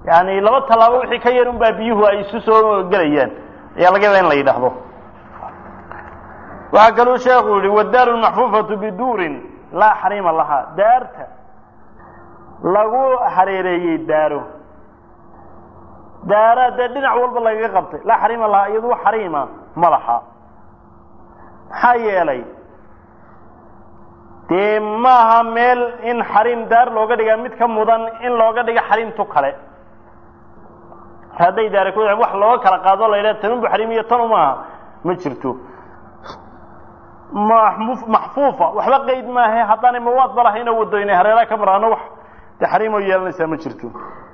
yani laba tallaabo wixii ka yar unbaa biyuhu ay isu soo gelayaan ayaa laga yaaba in la yidhaahdo waxaa kaluu sheekhu yihi wadaaru lmaxfuufatu biduurin laa xariima lahaa daarta lagu hareereeyey daaro daara dee dhinac walba lagaga qabtay laa xariima lahaa iyadu xariima ma laha maxaa yeelay dee maaha meel in xariim daar looga dhigaa mid ka mudan in looga dhiga xariimtu kale hadday daara ku wax looga kala qaado la yidhaha tanunbu xariim iyo tanu maaha ma jirto maxfuufa waxba qeyd maahe haddaanay mawaad ba lahayn oo wadooyne hareeraha ka maraano wax dee xariimoo yeelanaysaa ma jirto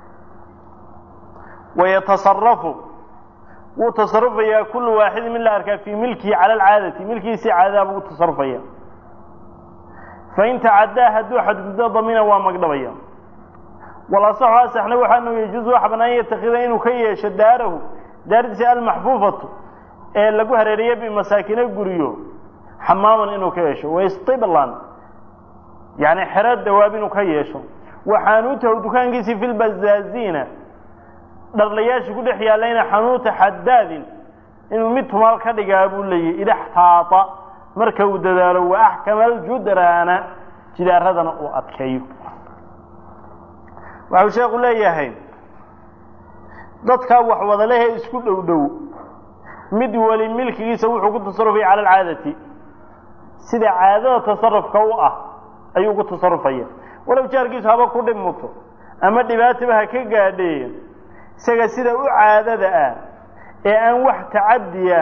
wayatasarafu wuu tasarufayaa kullu waaxidin mid la arkaa fii milkihi cala alcaadati milkihiisii caadadaa buu tasarufaya fain tacaddaa hadduu xadguddo damina waa magdhabaya walasaxu asaxna waxaanu yajuusu waxa banaan yatakida inuu ka yeesho daarahu daartiisa almaxfuufatu ee lagu hareeriye bimasaakina guriyo xamaaman inuu ka yeesho waistiblan yani xero dawaab inuu ka yeesho waxaanuutahu dukaankiisii fi lbazaazina dharlayaasha ku dhex yaalayna xanuuta xadaadin inuu mid tumaal ka dhigaa buu leeyahy idaxtaata marka uu dadaalo wa axkama aljudraana jidaaradana uu adkeeyo waxau sheekhu leeyahay dadkaa wax wadalehee isku dhow dhow mid weli milkigiisa wuxuu ku tasarufaya cala alcaadati sida caadada tasarufka u ah ayuu ku tasarufaya walow jaarkiisu haba ku dhib muto ama dhibaataba ha ka gaadhee isaga sida u caadada ah ee aan wax tacadiya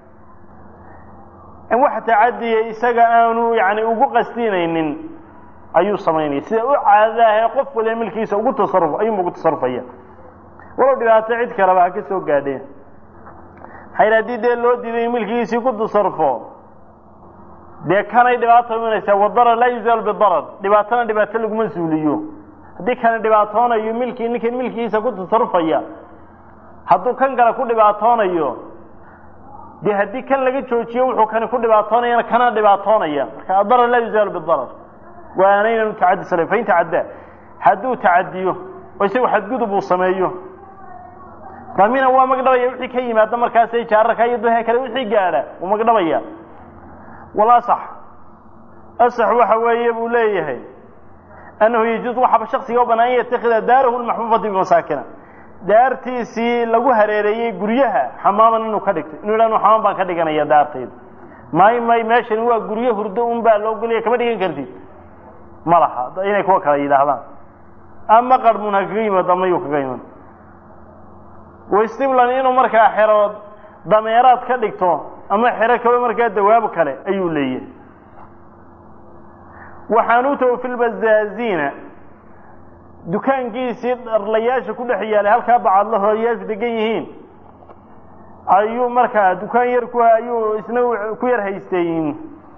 aan wax tacadiya isaga aanu yani ugu qasdinaynin ayuu samaynaya sida u caadada ah ee qof waliba milkiisa ugu tasaruf ayuunba ugu tasarufaya walow dhibaato cid kaleba ha ka soo gaadheen maxayl haddii dee loo diiday milkigiisii ku tasarufo dee kanay dhibaato imanaysaa wadarar laa yuzaalu bidarar dhibaatona dhibaato laguma suuliyo haddii kana dhibaatoonayo milkii ninkan milkigiisa ku tasarufaya hadduu kan kale ku dhibaatoonayo dee haddii kan laga joojiyo wuxuu kani ku dhibaatoonayana kana dhibaatoonaya marka adarar laa yuzaalu bidarar waana inaanu tacadi sala fain tacaddaa hadduu tacadiyo oo isagu xadgudub uu sameeyo damina waa magdhabaya wixii ka yimaada markaasay jaararka iyo dadka kale wixii gaadha wuu magdhabaya walasax asax waxa weeye buu leeyahay annahu yajuuz waxaaba shaksiga u banaan an yatakida daarahu lmaxfuufati bimasaakina daartiisii lagu hareereeyey guryaha xamaaman inuu ka dhigto inuu yidhah xamaam baan ka dhiganaya daartayda may may meeshani waa guryo hurdo un baa loo golaya kama dhigan kartid ma laha inay kuwa kala yidhaahdaan ama qarmun ha kaga yimaado ama yuu kaga iman wastiblan inuu markaa xero dameeraad ka dhigto ama xero kaba markaa dawaabo kale ayuu leeyahay waxaanuutahu fi lbazaazina dukaankiisii dharlayaasha ku dhex yaalay halkaa bacadlahoyaashu degan yihiin ayuu markaa dukaan yar ku ayuu isna ku yar haystay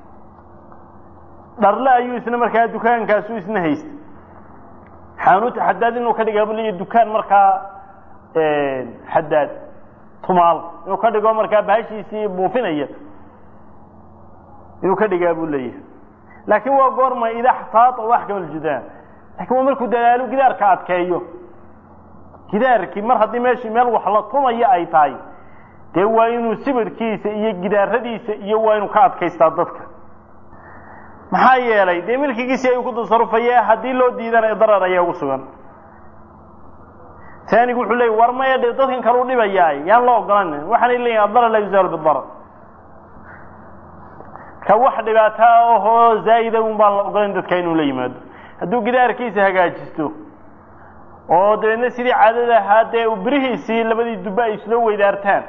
dharle ayuu isna markaa dukaankaasu isna haystay xaanuuta xadaad inuu ka dhigaa bu leeyahy dukaan markaa xadaad tumaal inuu ka dhigo markaa bahashiisii buufinaya inuu ka dhigaa buu leeyahay laakiin waa goorma ida xtaata wax kama ljudaan lakin waa markuu dadaalo gidaarka adkeeyo gidaarkii mar haddii meeshii meel wax la tumayo ay tahay dee waa inuu sibirkiisa iyo gidaaradiisa iyo waa inuu ka adkaystaa dadka maxaa yeelay dee milkigiisii ayuu ku tasarufaya haddii loo diidana darar ayaa ugu sugan taanigu wuxuu leeyay war maya dhe dadkan kale u dhibayaay yaan loo ogolan waxaanay leeyihin addarar laa yuzaalu bidarar ka wax dhibaato ahoo zaa'ida un baan la ogolayn dadka inuu la yimaado hadduu gidaarkiisa hagaajisto oo dabeedna sidii caadada ahaa dee birihiisii labadii dubbe ay islo weydaartaan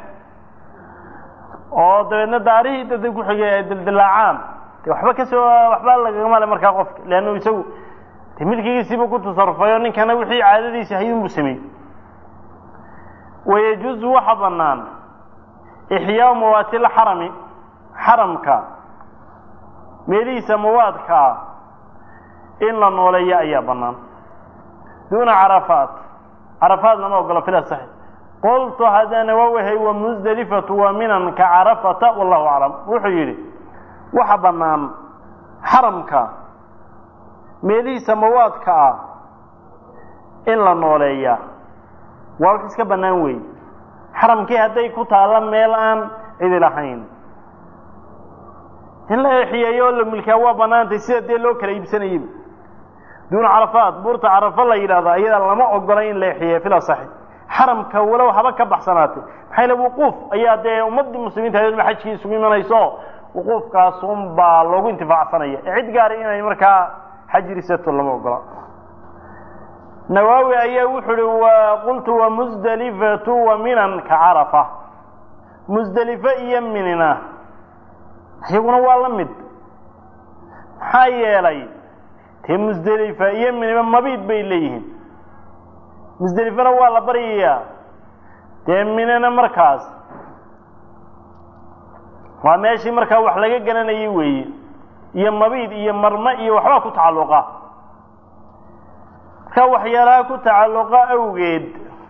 oo dabeedna daarihii dadka ku xigay ay dildilaacaan de waxba kasoo waxba lagagama le markaa qofka leannu isagu de milkigiisiiba ku tasarufay oo ninkana wixii caadadiisi hayunbuu sameeyey wayajuuzu waxa banaan ixyaau mawaati lxarami xaramka meelihiisa mawaadkaa in la nooleeyo ayaa banaan duuna carafaat carafaat lama ogolo fila saxi qultu haddana waa wahay wa musdelifatu waa minan ka carafata wallahu aclam wuxuu yidhi waxa banaan xaramka meelihiisa mawaadka ah in la nooleeyaa waa wax iska bannaan weeye xaramkii hadday ku taalla meel aan cidi lahayn in la eexiyeeyo oo la milkaa waa bannaantay sida dee loo kala iibsanayaba duuna carafaat buurta carafo la yidhahdo ayada lama ogolay in la eexiyeeyo fil asaxi xaramka walow haba ka baxsanaatay maxaa yale wuquuf ayaa dee ummaddii muslimiinta hadeedma xajkii isugu imanayso wuquufkaasun baa loogu intifaacsanaya ee cid gaari inay markaa xajirisato lama ogola nawaawi ayaa wuxu uhi wa qultu wamusdelifatu wa minan ka carafa musdelifo iyo minina iyaguna waa la mid maxaa yeelay dee musdelifa iyo miniba mabiid bay leeyihiin musdelifana waa la baryayaa dee minina markaas waa meeshii markaa wax laga garanayay weeye iyo mabiid iyo marme iyo waxbaa ku tacalluqa marka waxyaalaha ku tacalluqa awgeed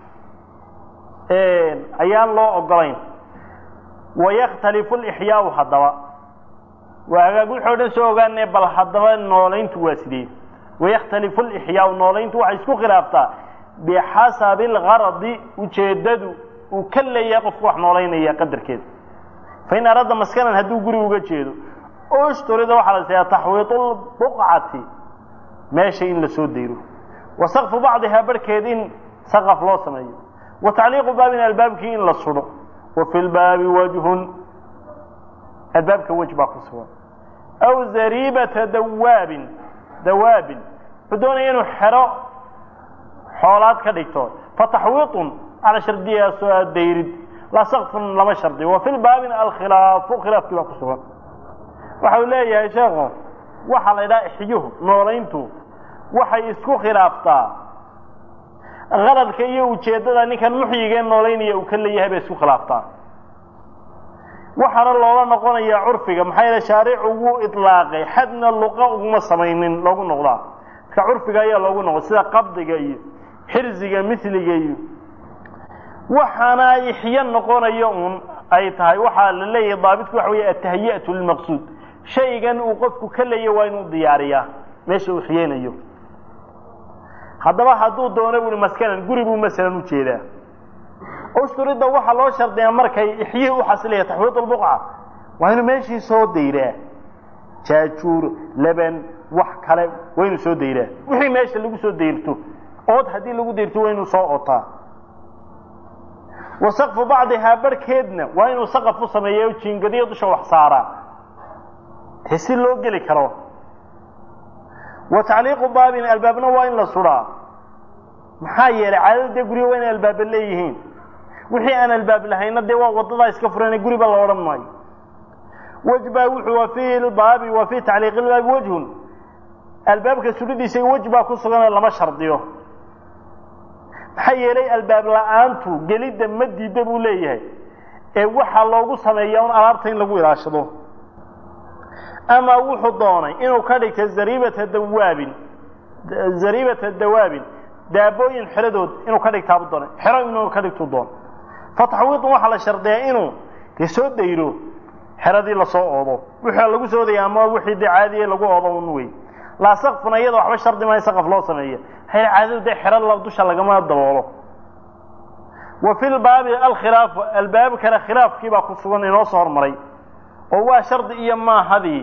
ayaan loo ogolayn wayakhtalifu lixyaau haddaba waa hagaag wixii o dhan soo ogaanee bal haddaba noolayntu waa sidee wayakhtalifu lixyaau noolayntu waxay isku khilaaftaa bixasabi algaradi ujeeddadu uu ka leeyahay qofku wax noolaynaya qadarkeeda fain araada maskanan hadduu guri uga jeedo ostorida waxaa la siyaa taxwiidu lbuqcati meesha in la soo dayro wa sakfu bacdihaa barhkeed in saqaf loo sameeyo wa tacliiqu baabin albaabkii in la sudho wa fi lbaabi wajhun albaabka wej baa ku sugan aw zariibata dawaabin dawaabin wuxuu doonaya inuu xero xoolaad ka dhigto fa taxwiiطun ala shardiyaasoo a dayrid laa sakfun lama shardi wa fi lbaabin alkhilaafu khilaafkii baa ku sugan waxa uu leeyahay sheekhu waxaa la ydhaha ixyuhu noolayntu waxay isku khilaaftaa qaradka iyo ujeeddada ninkan muxyigee noolaynaya uu ka leeyahay bay isku khilaaftaa waxaana loola noqonayaa curfiga maxaa yeele shaaricu wuu idlaaqay xadna luqa uguma samaynin loogu noqdaa marka curfiga ayaa loogu noqda sida qabdiga iyo xirsiga miliga iyo waxaana ixyo noqonayo un ay tahay waxaa la leeyahay daabitku waxa weeye atahiyatu lilmaqsuud shaygan uu qofku ka leeya waa inuu diyaariyaa meesha uu xiyeynayo haddaba hadduu doono buui maskanan guri buu masalan ujeedaa usturidda waxaa loo shardiyaa markay ixyihii u xasilaya taxwiid lbuqca waa inuu meeshii soo dayraa jaajuur leban wax kale waa inuu soo dayraa wixii meesha lagu soo dayrto ood haddii lagu dayrto waa inuu soo otaa wa sakfu bacdihaa barhkeedna waa inuu saqaf u sameeya jiingadiyo dusha wax saaraa dee si loo geli karo wa tacliiqu baabin albaabna waa in la sudaa maxaa yeelay caadada dee guryo waa inay albaaba leeyihiin wixii aan albaab lahayna dee waa wadadaa iska furane guriba la odhan maayo wejbaa wuxuu wa fi lbaabi wa fi tacliiqi lbaabi wejhun albaabka sulidiisa wej baa ku suganoo lama shardiyo maxaa yeelay albaab la-aantu gelidda ma diida buu leeyahay ee waxaa loogu sameeya un alaabta in lagu ilaashado ama wuxuu doonay inuu ka dhigta zariibata dawaabin zariibata dawaabin daabooyin xeradood inuu ka dhigtaabu doonay xero inuu ka dhigtu doon fa taxwiidun waxaa la shardiyaa inuu dee soo dayro xeradii lasoo oodo wixii lagu soo odaya ama wixii dee caadiye lagu oodo un wey laa sakfuna iyada waxba shardi maayo saqaf loo sameeya hayr caadadu dee xero dusha lagama daboolo wa fi lbaabi alkhilaafu albaabkana khilaafkii baa ku sugan inoo soo hormaray oo waa shardi iyo maahadii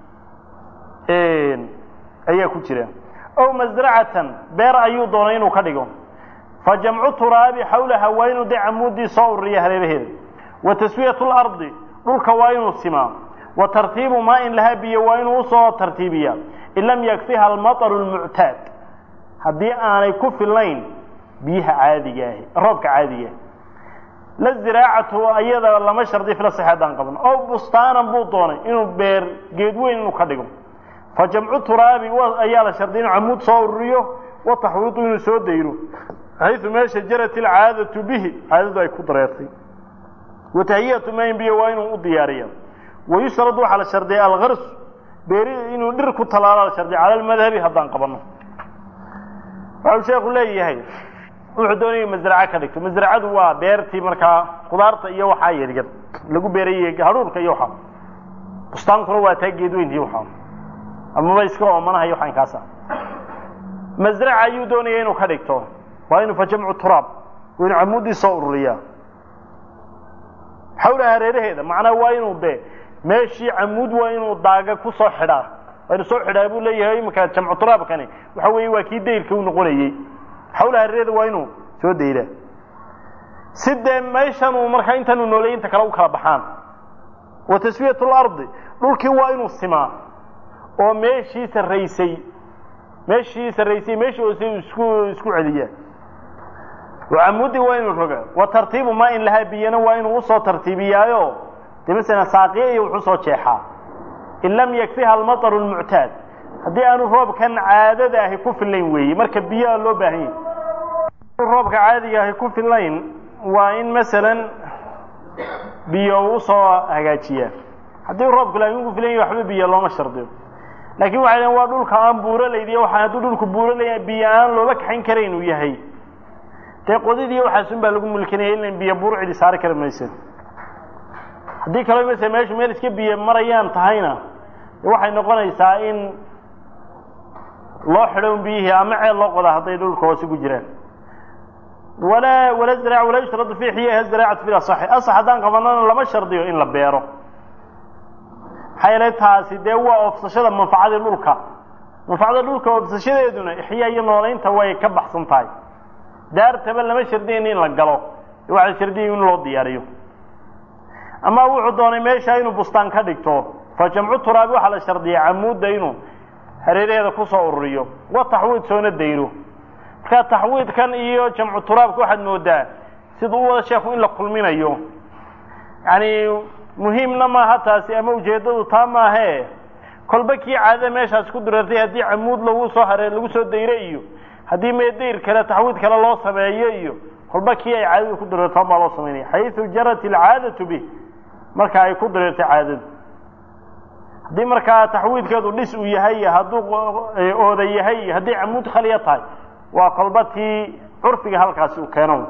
ayaa ku jira ow masracatan beer ayuu doonay inuu ka dhigo fa jamcu turaabi xawlaha waa inuu dee camuudii soo ururiya hareeraheeda wa taswiyatu lardi dhulka waa inuu simaa wa tartiibu maain lahaa biyo waa inuu usoo tartiibiyaa in lam yakfiha almaطru lmuctaad haddii aanay ku filnayn biyaha caadiga ahi roobka caadiga ahi la ziraacatu ayada lama shardi fila sixeedaan qaban oo bustaanan buu doonay inuu beer geed weyn inuu ka dhigo fa jamcu turaabi ayaa la shardiya inuu camuud soo ururiyo wa taxwiidu inuu soo dayro xayثu meesha jarat ilcaadatu bihi caadadu ay ku dareertay wa tahiyatu mayn biyo waa inuu u diyaariya wayushrad waxaa la shardiya algars beeri inuu dhir ku talaala la shardiya cala almadhabi haddaan qabano waxau sheeku leeyahay wuxuu doonaya masraco ka dhigto masracadu waa beertii markaa khudaarta iyo waxaa yaryar lagu beerayey hadhuurka iyo waxaa bustaankuna waa taa geedweyntii waxaa amaba iska oomanaha iyo waxaan kaasa masraca ayuu doonaya inuu ka dhigto waa inuu fa jamcu turaab waa inu camuuddii soo ururiyaa xawla hareeraheeda macnaa waa inuu de meeshii camuud waa inuu daaga ku soo xidhaa waa inu soo xidhaa buu leeyahay iminka jamcu turaabkani waxa weeye waa kii dayrka u noqonayey xawla hareeraheeda waa inuu soo dayraa si dee meeshan uu markaa intaanu nooleey inta kale u kala baxaan wa taswiyat lardi dhulkii waa inuu simaa oo meeshii sarraysay meeshii sarraysay meeshii hoose isku isku celiyaa camuudi waa inuu roga wa tartiibu maa in lahaa biyana waa inuu usoo tartiibiyaayo de masalan saaqiya iyo wuxuu soo jeexaa in lam yakfiha almaطru lmuctaad haddii aanu roobkan caadada ahi ku fillayn weeye marka biyoa loo baahan yahy roobka caadiga ahi ku fillayn waa in masalan biyo uu usoo hagaajiyaa haddii roobku laakiin ku filan yahy waxba biyo looma shardiyo laakiin waxay dhaheen waa dhulka aan buuralaydiy waxa hadduu dhulku buuralaya biyo aan loola kaxayn kara inuu yahay dee qodidiiy waxaasun baa lagu mulkinaya ilan biyo buur cidi saari kari maysa haddii kaloo masala meeshu meel iska biyo marayaan tahayna waxay noqonaysaa in loo xidho un biyihii ama ceel loo qodaa hadday dhulka hoose ku jiraan walaa wala ziraac walaa yushradu fi xiyaha ziraacatu fi asaxi asax haddaan qabanana lama shardiyo in la beero maxaa yeelay taasi dee waa oofsashada manfacadii dhulka manfacada dhulka oofsashadeeduna ixyaa iyo noolaynta way ka baxsan tahay daartaba lama shardiyayna in la galo waxaa shardiyay in loo diyaariyo ama wuxuu doonay meesha inuu bustaan ka dhigto fa jamcu turaabi waxaa la shardiyay camuudda inuu hareeraheeda kusoo ururiyo wa taxwiid soona dayro markaa taxwiidkan iyo jamcu turaabka waxaad moodaa sida u wada sheeku in la kulminayo yani muhiimna maaha taasi ama ujeeddadu taa maahe kolba kii caadada meeshaas ku dureertay haddii camuud lagu soo haree lagu soo dayro iyo haddii meedayr kale taxwiid kale loo sameeyo iyo kolba kii ay caadadu ku dureertaan baa loo samaynaya xayثu jarat ilcaadatu bih marka ay ku dureertay caadadu haddii markaa taxwiidkeedu dhis uu yahay hadduu ooda yahay haddii camuud khaliya tahay waa kolba tii curfiga halkaasi uu keeno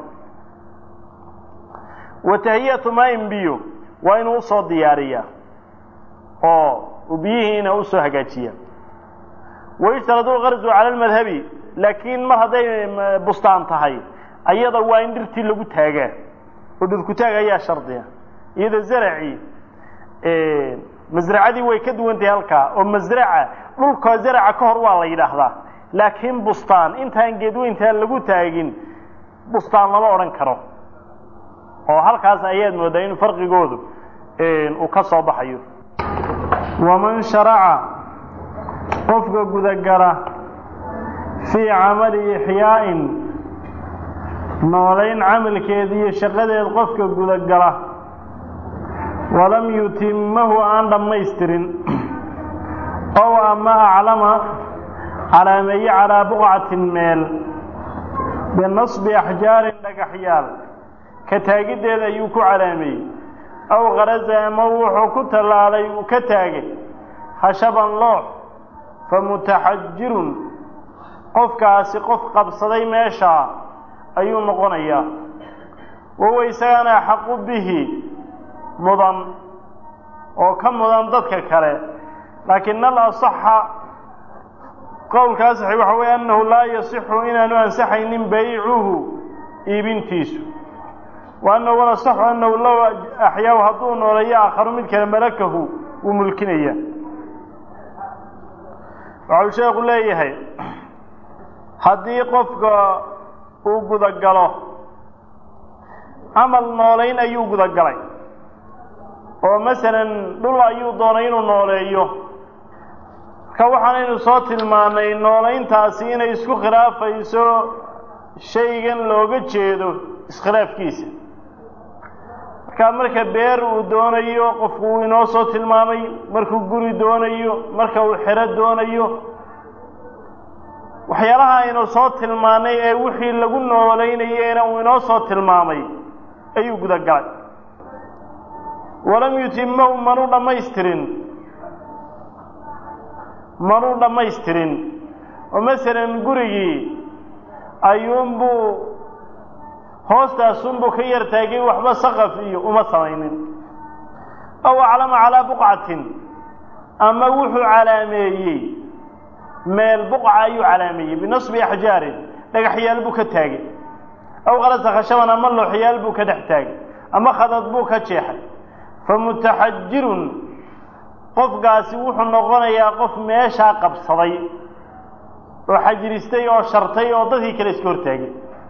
wa tahiyatu maain biyo waa inuu usoo diyaariyaa oo uu biyihiina usoo hagaajiya wayushtaradu lgarzu cala lmadhabi laakiin mar hadday bustaan tahay ayada waa in dhirtii lagu taagaa oo dhirkutaag ayaa shardiya iyada zaracii masracadii way ka duwan tahay halkaa oo masraca dhulka zaraca ka hor waa la yidhaahdaa laakiin bustaan intaan geedweyntaan lagu taagin bustaan lama odhan karo oo halkaas ayaad moodaa in farqigoodu uu ka soo baxayo waman sharaca qofka gudagala fii camali ixyaa'in noolayn camalkeed iyo shaqadeed qofka gudagala walam yutimmahu aan dhammaystirin ow ama aclama calaameeye calaa buqcatin meel binasbi axjaarin dhagaxyaal ka taagiddeeda ayuu ku calaameeyey aw kharaza ama wuxuu ku tallaalay uu ka taagay khashaban loox fa mutaxajirun qofkaasi qof qabsaday meeshaa ayuu noqonayaa wawa isagana axaqu bihi mudan oo ka mudan dadka kale laakin alasaxa qowlkaa saxi waxa weeye annahu laa yasixu inaanu ansaxaynin baycuhu iibintiisu wa annahu walasaxu annahu low axyaahu hadduu nooleeyo aakharu mid kale malakahu wuu mulkinaya waxau sheekhu leeyahay haddii qofka uu gudagalo camal noolayn ayuu gudagalay oo masalan dhul ayuu doonay inuu nooleeyo marka waxaanaynu soo tilmaannay noolayntaasi inay isku khilaafayso shaygan looga jeedo iskhilaafkiisa markaa marka beer uu doonayo qofku uu inoo soo tilmaamay markuu guri doonayo marka uu xero doonayo waxyaalaha aynu soo tilmaannay ee wixii lagu noolaynayena uu inoo soo tilmaamay ayuu gudagalay walam yutimahu manu dhammaystirin manuu dhammaystirin oo masalan gurigii ayuunbuu hoostaasunbuu ka yar taagay waxba saqaf iyo uma samaynin aw aclama calaa buqcatin ama wuxuu calaameeyey meel buqca ayuu calaameeyey binasbi axjaarin dhagaxyaal buu ka taagay aw qalasa khashaban ama looxyaal buu ka dhex taagay ama khadad buu ka jeexay fa mutaxajirun qofkaasi wuxuu noqonayaa qof meeshaa qabsaday oo xajiristay oo shartay oo dadkii kale iska hortaagay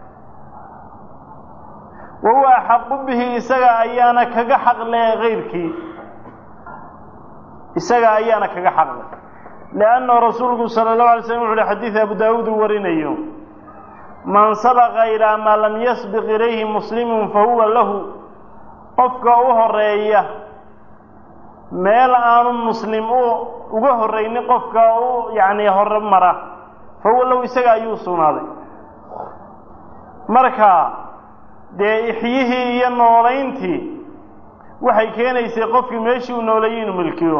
wa huwa axaqu bihi isaga ayaana kaga xaqle kayrkii isaga ayaana kaga xaqle liannahu rasuulku sala allahu alay slam wuxu uhi xadiid abu daawuud uu warinayo man sabaqa ilaa maa lam yasbiq ilayhi muslimun fa huwa lahu qofka u horeeya meel aanu muslim u uga horraynin qofka u yacni hore mara fa huwa lahu isaga ayuu sugnaaday marka dee ixyihii iyo noolayntii waxay keenaysay qofkii meeshii uu nooleeyey inuu milkiyo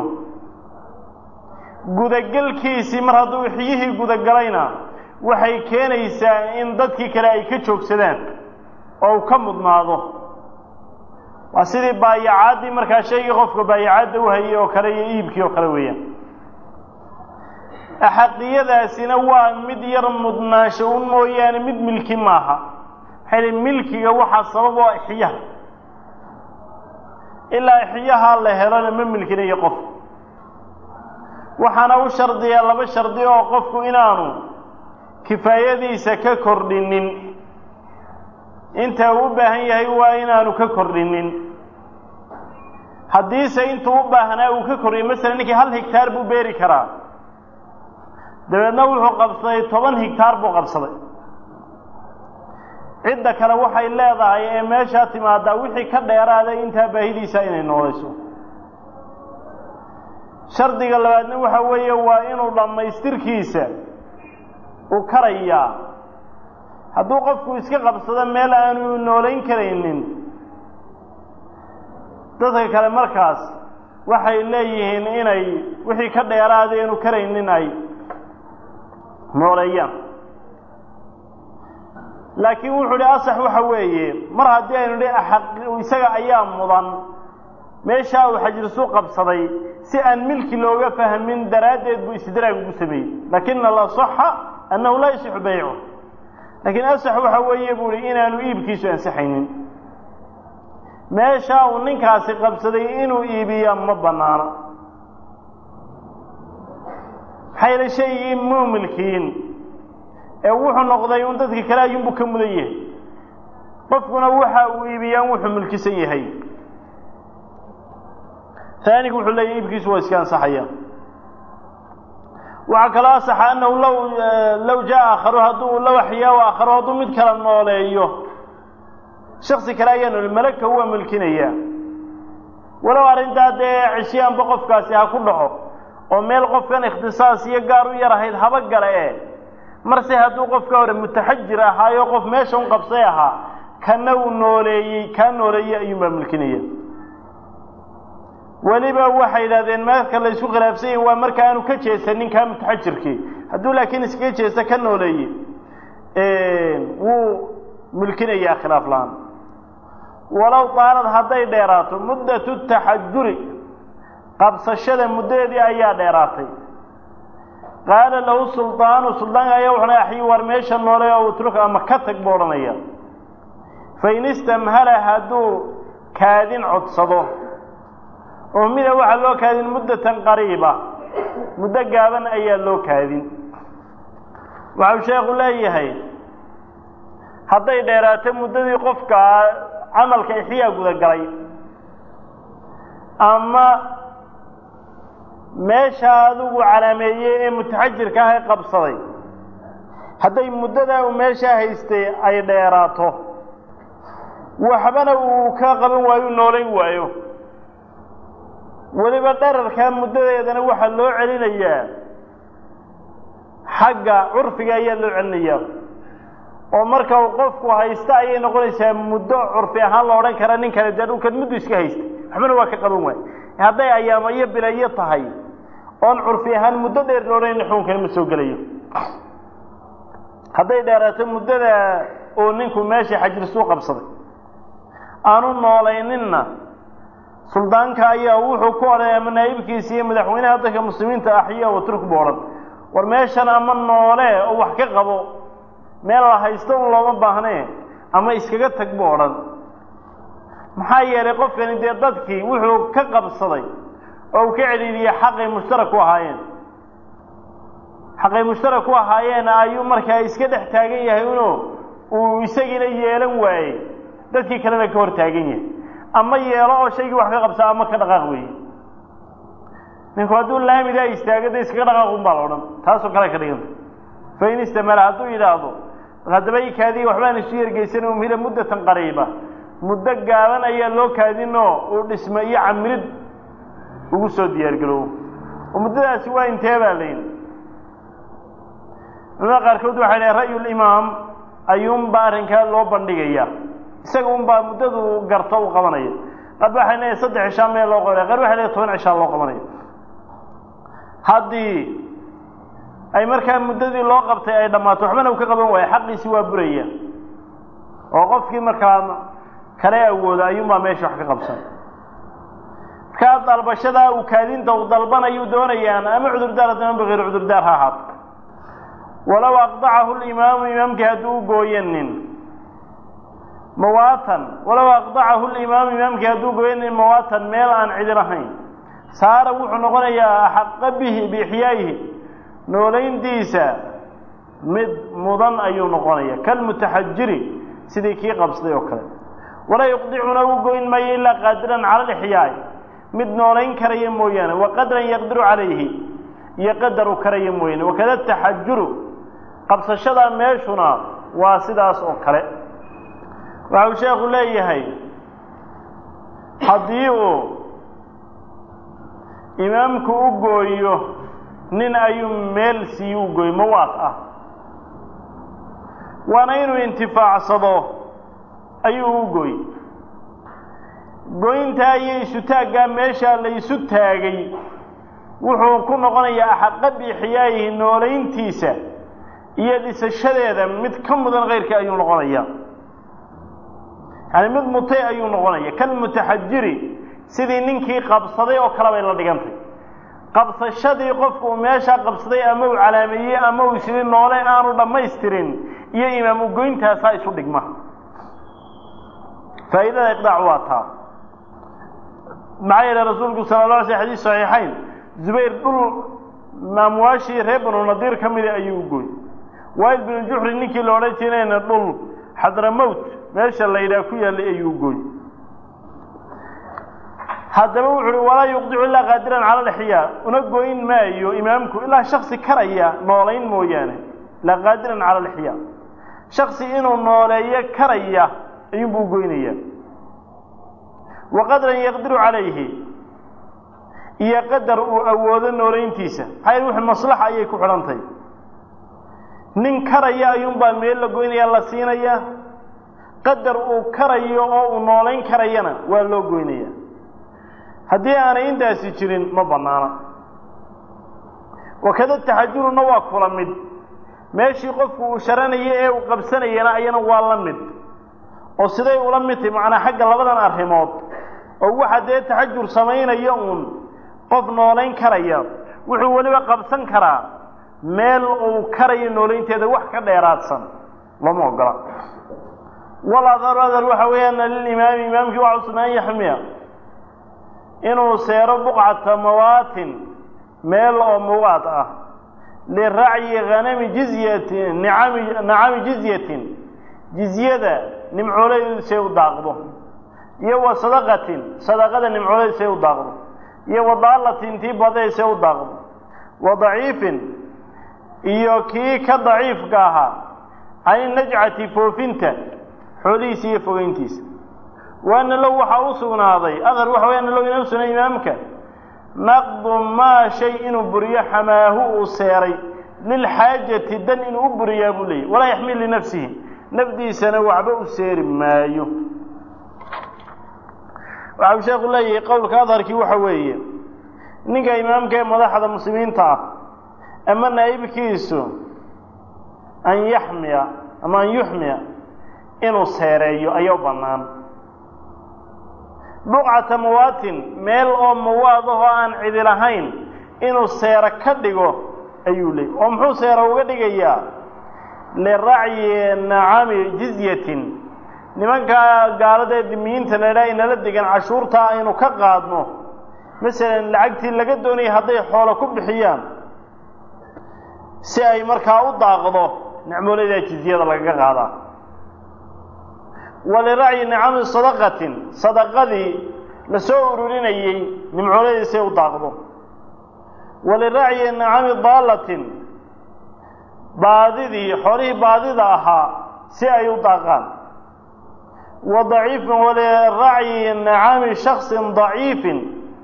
gudagelkiisii mar hadduu ixyihii gudagalayna waxay keenaysaa in dadkii kale ay ka joogsadaan oo uu ka mudnaado waa sidii baayacaaddii markaa shaygii qofka baayacadda u hayay oo kale iyo iibkii oo kale weeyaan axaqiyadaasina waa mid yar mudnaansho un mooyaane mid milki maaha maxay li milkiga waxaa sabab oo ixyaha ilaa ixyaha la helona ma milkinayo qof waxaana u shardiyaa laba shardi oo qofku inaanu kifaayadiisa ka kordhinin inta uu u baahan yahay waa inaanu ka kordhinin haddiise intuu u baahnaa uu ka kordhiyo masalan ninkii hal higtaar buu beeri karaa dabeedna wuxuu qabsaday toban higtaar buu qabsaday cidda kale waxay leedahay ee meeshaa timaadaa wixii ka dheeraaday intaa baahidiisa inay noolayso shardiga labaadna waxa weeye waa inuu dhammaystirkiisa uu karayaa hadduu qofku iska qabsado meel aanu noolayn karaynin dadka kale markaas waxay leeyihiin inay wixii ka dheeraaday inu karaynin ay nooleeyaan laakiin wuxuu hi asax waxa weeye mar haddii aynu hi axaq isaga ayaa mudan meeshaa uu xajirsu qabsaday si aan milki looga fahmin daraaddeed buu istidraag ugu sameeyey laakina alasaxa annahu laa yasixu baycu laakiin asax waxa weeye buu hi inaanu iibkiisu ansixaynin meeshaa uu ninkaasi qabsaday inuu iibiya ma banaano maxaa yeele shaygii muu milkiin ee wuxuu noqday un dadka kale ayuunbuu ka mudan yahay qofkuna waxa uu iibiyaan wuxuu milkisan yahay aanigu wuxuu leeyahy iibkiisu waa iska ansaxaya waxaa kaloo asaxa annahu law law jaa aakharu hadduu law axyaa aakharu hadduu mid kala nooleeyo shaksi kale ayaa noole malagka waa milkinaya walow arrintaa dee cisyaanba qofkaasi ha ku dhaco oo meel qofkan ikhtisaas iyo gaar u yar ahayd haba gale e marse hadduu qofka hore mutaxajir ahaayo qof meesha un qabsay ahaa kana uu nooleeyey kaa nooleeyey ayuunbaa milkinaya weliba waxay yidhahdeen marka la isku khilaafsan yahi waa marka aanu ka jeesanin kaa mutaxajirkii hadduu laakiin iskaga jeesta ka nooleeyey wuu milkinayaa khilaaf la-aan walow daalad hadday dheeraato muddatu taxajuri qabsashada muddadeedii ayaa dheeraatay qaala lahu suldaanu suldaanka ayaa wuxuna axyi war meesha noole oo utruk ama ka tag buu odhanaya fain istamhala hadduu kaadin codsado oo mida waxaa loo kaadin muddatan qariiba muddo gaaban ayaa loo kaadin waxau sheekhu leeyahay hadday dheeraato muddadii qofka camalka ixyaa gudagalay ama meesha adigu calaameeyey ee mutaxajirka ah ee qabsaday hadday muddadaa uu meeshaa haystay ay dheeraato waxbana uu ka qaban waayo noolayn waayo weliba dherarkaa muddadeedana waxaa loo celinayaa xagga curfiga ayaa loo celinayaa oo marka uu qofku haysta ayay noqonaysaa muddo curfi ahaan la odhan kara nin kale dee dhulkan muddu iska haystay waxbana waa ka qaban waayo hadday ayaamo iyo bilayo tahay oon curfi ahaan muddo dheer la odhanayn xukunkani ma soo gelayo hadday dheeraato muddada uu ninku meeshii xajirsuu qabsaday aanu noolayninna suldaanka ayaa wuxuu ku odhanay ama naa'ibkiisa iyo madaxweynaha dadka muslimiinta axya wa turk bu odhan war meeshan ama noole oo wax ka qabo meel la haysto un looma baahnee ama iskaga tag bu odhan maxaa yeelay qofkani dee dadkii wuxuu ka qabsaday oo uu ka celiliyey xaqay mushtarak ku ahaayeen xaqay mushtarak ku ahaayeen ayuu markaa iska dhex taagan yahay uno uu isagiina yeelan waayey dadkii kalena ka hor taagan yahay ama yeelo oo shaygii wax ka qabsaa ama ka dhaqaaq weeye ninku hadduu laamidaa istaago de iskaga dhaqaaqun baa la odhan taasoo kale ka dhiganta fain istamala hadduu yidhaahdo haddaba i kaadiya waxbaan isu yergeysan umhila muddatan qariiba muddo gaaban ayaa loo kaadinoo uu dhisma iyo camirid ugu soo diyaargaroobo oo muddadaasi waa intee baa layidhi culamada qaarkood waxay dhahen ra'yulimaam ayuunbaa arrinkaa loo bandhigaya isaga unbaa muddadu garto u qabanaya qaar waxay leeyahay saddex cishaa meel loo qabanaya qaar waxay leeyahay toban cishaa loo qabanaya haddii ay markaa muddadii loo qabtay ay dhammaato waxbana uu ka qaban waayo xaqiisi waa buraya oo qofkii markaa kale awooda ayuunbaa meesha wax ka qabsan markaa dalbashadaa uu kaadinta uu dalbanayuu doonayaan ama cudurdaar haddama bikayr cudurdaar ha ahaato walow aqdacahu limaamu imaamkii hadduu u gooyanin mawaatan walow aqdacahu limaamu imaamkii hadduu gooyanin mawaatan meel aan cidin ahayn saara wuxuu noqonayaa axaqa bihi biixyaayihi noolayntiisa mid mudan ayuu noqonaya kalmutaxajiri sidii kii qabsaday oo kale walaa yuqdicuna u goyn maayo ilaa qaadiran cala lixyaai mid noolayn karaya mooyaane wa qadran yaqdiru calayhi iyo qadar u karaya mooyaane wakada taxajuru qabsashada meeshuna waa sidaas oo kale waxa uu sheekhu leeyahay haddii uu imaamku u gooyo nin ayuu meel siiyu u gooyo mawaad ah waana inuu intifaacsado ayuu u gooy goyntaa iyo isu taaggaa meeshaa la isu taagay wuxuu ku noqonayaa axaqa biixyaayihi noolayntiisa iyo dhisashadeeda mid ka mudan kayrkii ayuu noqonayaa yani mid mutay ayuu noqonaya kalmutaxajiri sidii ninkii qabsaday oo kale bay la dhigantay qabsashadii qofku uu meeshaa qabsaday ama uu calaameeyey ama uu isiri noole aanu dhammaystirin iyo imaam ugoyntaasaa isu dhigma faa'iidada iqdaac waa taa maxaa yeele rasuulku sala la alay sl xadiis saxiixayn zubayr dhul amwaashii reer banu nadiir ka mida ayuu u gooy wail binu juxri ninkii la odhan jirayna dhul xadramowt meesha la yidhaha ku yaallay ayuu u gooy haddaba wuxu uhi walaa yuqdicu ilaa qaadiran cala lixyaa una goyn maayo imaamku ilaa shaksi karaya noolayn mooyaane ilaa qaadiran cala lixyaa shaksi inuu nooleeyo karaya ayuunbuu u goynayaa wa qadran yaqdiru calayhi iyo qadar uu awoodo noolayntiisa maxaa yel wixii maslaxa ayay ku xidhantahy nin karaya ayuunbaa meel la goynaya la siinaya qadar uu karayo oo uu noolayn karayana waa loo goynaya haddii aanay intaasi jirin ma bannaana wakada taxajuruna waa kula mid meeshii qofku uu sharanaya ee uu qabsanayana ayana waa la mid oo siday ula mid tahy macnaa xagga labadan arrimood oo waxa dee taxajur samaynaya uun qof noolayn karaya wuxuu weliba qabsan karaa meel uu karayo noolaynteeda wax ka dheeraadsan lama ogola waladharu adhar waxa weeyaan lilimaami imaamkii waxa u sugnaan yaxmiya inuu seero buqcata mawaatin meel oo muwaad ah liracyi hanami jizyatin nicami nacami jizyatin jizyada nimcooladiisay u daaqdo iyo wa sadaqatin sadaqada nimcooladiisay u daaqdo iyo wa daalatin tii badaysay u daaqdo wa daciifin iyo kii ka daciifka ahaa cani najcati foofinta xoolihiisa iyo fogeyntiisa waana low waxaa u sugnaaday adhar waxa way ana low inau sugnay imaamka naqdu maa shay inuu buriyo xamaahu uu seeray lilxaajati dan inuu u buriyaa buu leeyahy walaa yaxmil linafsihi nafdiisana waxba u seeri maayo waxa uu sheekhu leeyahay qowlka adharkii waxa weeye ninka imaamka ee madaxda muslimiinta ah ama naa'ibkiisu an yaxmiya ama an yuxmiya inuu seereeyo ayaa u bannaan buqcata muwaatin meel oo muwaad ahoo aan cidi lahayn inuu seero ka dhigo ayuu leeyay oo muxuu seero uga dhigayaa liracyi nacami jizyatin nimanka gaalada ee dimiyiinta la idhaha inala degan cashuurtaa aynu ka qaadno masalan lacagtii laga doonayay hadday xoolo ku bixiyaan si ay markaa u daaqdo nicmooladaa jizyada lagaga qaadaa waliracyi nicami sadaqatin sadaqadii la soo ururinayey nimcooladii si ay u daaqdo waliracyi nicami daalatin baadidii xoolihii baadida ahaa si ay u daaqaan wa daciifin waliracyi nicami shaksin daciifin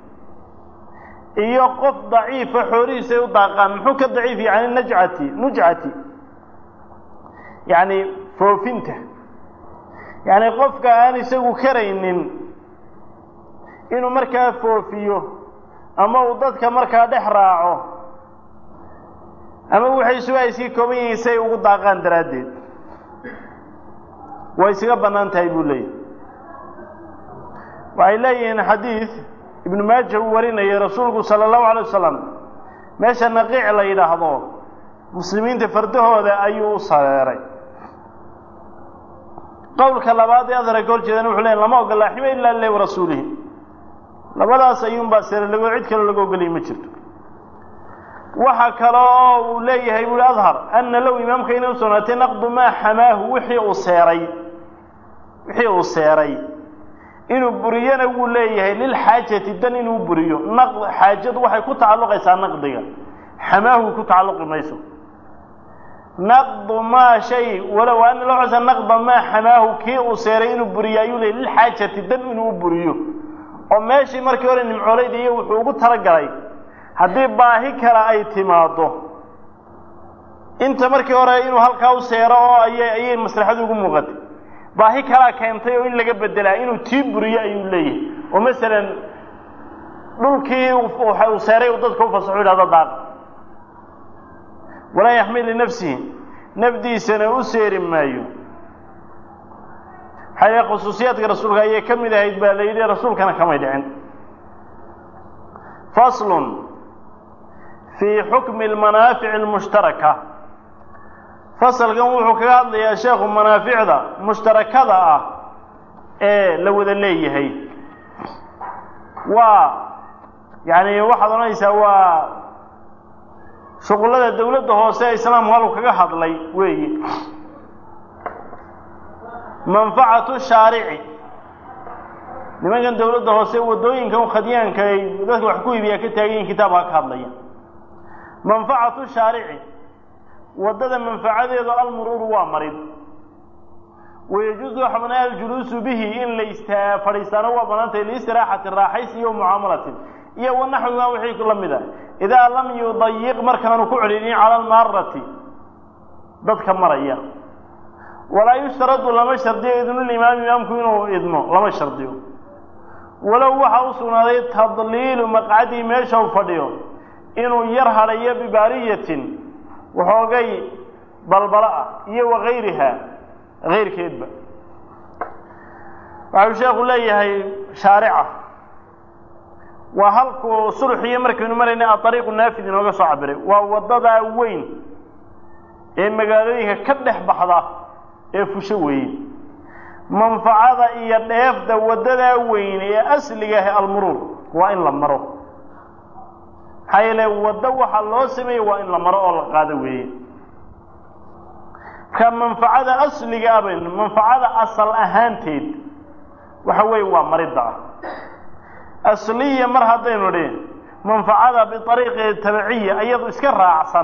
iyo qof daciifa xoolihiisa ay u daaqaan muxuu ka daciif yani najcati nujcati yacni foofinta yacni qofka aan isagu karaynin inuu markaa foofiyo ama uu dadka markaa dhex raaco ama waxay isugu ay sii kooban yihiin si ay ugu daaqaan daraaddeed way isaga bannaan tahay buu leeyahy waxay leeyihiin xadiid ibnu maaja uu warinayay rasuulku sala allahu alay wasalam meesha naqiic la yidhaahdo muslimiinta fardahooda ayuu u sareeray qowlka labaad ee adara ka hor jeedana wuxuu leeyahy lama ogola xima ila lilahi warasuulihi labadaas ayuunbaa sare lago cid kaloo laga ogolaya ma jirto waxa kale oo uu leeyahay buuhi adhar ana low imaamka inay u sugnaatay naqdu maa xamaahu wixii uu seeray wixii uu seeray inuu buriyana wuu leeyahay lilxaajati dan inuu buriyo naq xaajadu waxay ku tacalluqaysaa naqdiga xamaahu ku tacalluqi mayso naqdu maa shay walow ana loo codsa naqda maa xamaahu kii uu seeray inuu buriyo ayuu leeyahy lilxaajati dan inuu buriyo oo meeshii markii hore nimcoolayda iyo wuxuu ugu talagalay haddii baahi kale ay timaado inta markii hore inuu halkaa u seero oo ayay ayay maslaxadu ugu muuqatay baahi kalaa keentay oo in laga bedelaa inuu tii buriyo ayuu leeyahay oo masalan dhulkii uu seeray uu dadka u fasaxo yidhahdo daaq walaa yaxmil linafsihi nafdiisana u seeri maayo maxaa yidhaha khusuusiyaadka rasuulka ayay ka mid ahayd baa la yidhi rasuulkana kamay dhicin faslun fii xukmi almanaafici almushtaraka fasalkan wuxuu kaga hadlayaa sheekhu manaaficda mushtarakada ah ee la wada leeyahay waa yacni waxaad odhanaysaa waa shuqullada dawladda hoose ee islaamku halku kaga hadlay weeye manfacatu shaarici nimankan dawladda hoose waddooyinkan khadyaanka ay dadka wax ku iibiyaa ka taagan yihin kitaabka ka hadlaya manfacatu shaarici waddada manfacadeedu almuruuru waa marid wayajuusu waxa banaa aljuluusu bihi in la istaa fadhiistaano waa banaantay liistiraaxatin raaxays iyo mucaamalatin iyo wanaxwimaa wixii la mid a idaa lam yudayiq markaanu ku celinin cala almaarati dadka maraya walaa yushtaradu lama shardiyo idnulimaami imaamku inuu idmo lama shardiyo walow waxaa u sugnaaday tadliilu maqcadii meesha u fadhiyo inuu yar hadhayo bibaariyatin waxoogay balbalo ah iyo wakayriha kayrkeedba waxau sheekhu leeyahay shaarica waa halkuu sulxiyo markaynu marayna aariiqu naafid inooga soo cabiray waa waddadaa weyn ee magaalooyinka ka dhex baxda ee fusho weeye manfacada iyo dheefda waddadaa weyn ee asliga ah almuruur waa in la maro maxaa yeele waddo waxaa loo sameeyey waa in la maro oo la qaado weeye marka manfacada asliga ah baynu manfacada asal ahaanteed waxa weeye waa maridda ah asliya mar haddaynu dhi manfacada biariiqi tabiciya iyadu iska raacsan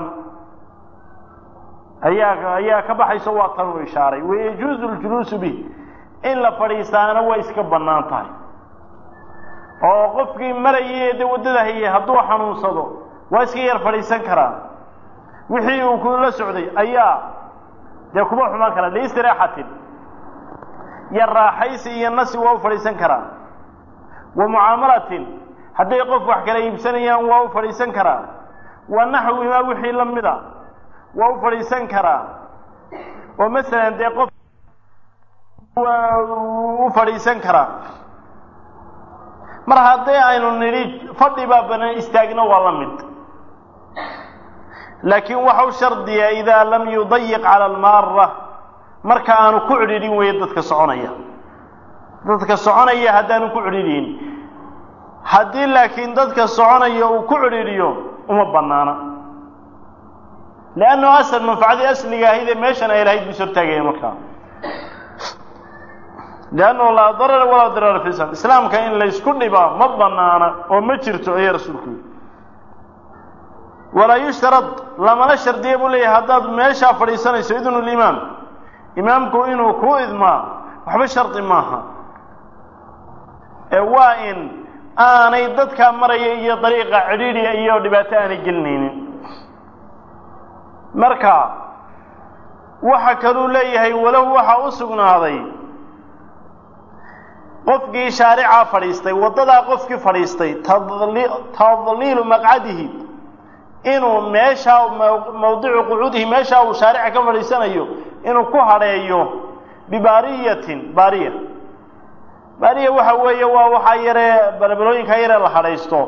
ayaa ayaa ka baxayso waa tan uu ishaaray wayajuuzu ljuluusu bih in la fadhiistaana way iska bannaan tahay oo qofkii marayay de waddada hayay hadduu xanuunsado waa iska yar fadhiisan karaa wixii uu kula socday ayaa dee kuma xumaan karaa liistiraaxatin iyo raaxaysi iyo nasi waa u fadhiisan karaa wa mucaamalatin hadday qof wax kala iibsanayaan waa u fadhiisan karaa wa naxwimaa wixii la mida waa u fadhiisan karaa oo masalan dee qof u fadhiisan karaa mar haddii aynu nidhi fadhi baa banaan istaagna waa la mid laakiin waxau shardiyaa idaa lam yudayiq cala almaara marka aanu ku cidhiidhin weeye dadka soconaya dadka soconaya haddaanu ku cidhiidhin haddii laakiin dadka soconaya uu ku cidhiidhiyo uma bannaana leannu asal manfacadii asliga ahayd ee meeshan ay lahayd buu sortaagaya markaa liannahu laa darara walaa dirara fi islam islaamka in laysku dhibaa ma banaana oo ma jirto ayaa rasuulku yidhi walaa yushtarad lamana shardiya buu leeyahay haddaad meeshaa fadhiisanayso idnu limaam imaamku inuu ku idmaa waxba shardi maaha ee waa in aanay dadkaa maraya iyo dariiqa cidhiidhiya iyo dhibaato aanay gelinaynin marka waxa kaluu leeyahay walahu waxaa u sugnaaday qofkii shaaricaa fadhiistay waddadaa qofkii fadhiistay tadliilu maqcadihi inuu meeshaa mawdicu qucuudihi meeshaa uu shaarica ka fadhiisanayo inuu ku hadheeyo bibaariyatin baariya baariya waxa weeye waa waxaa yaree balbalooyinkaa yaree la hadhaysto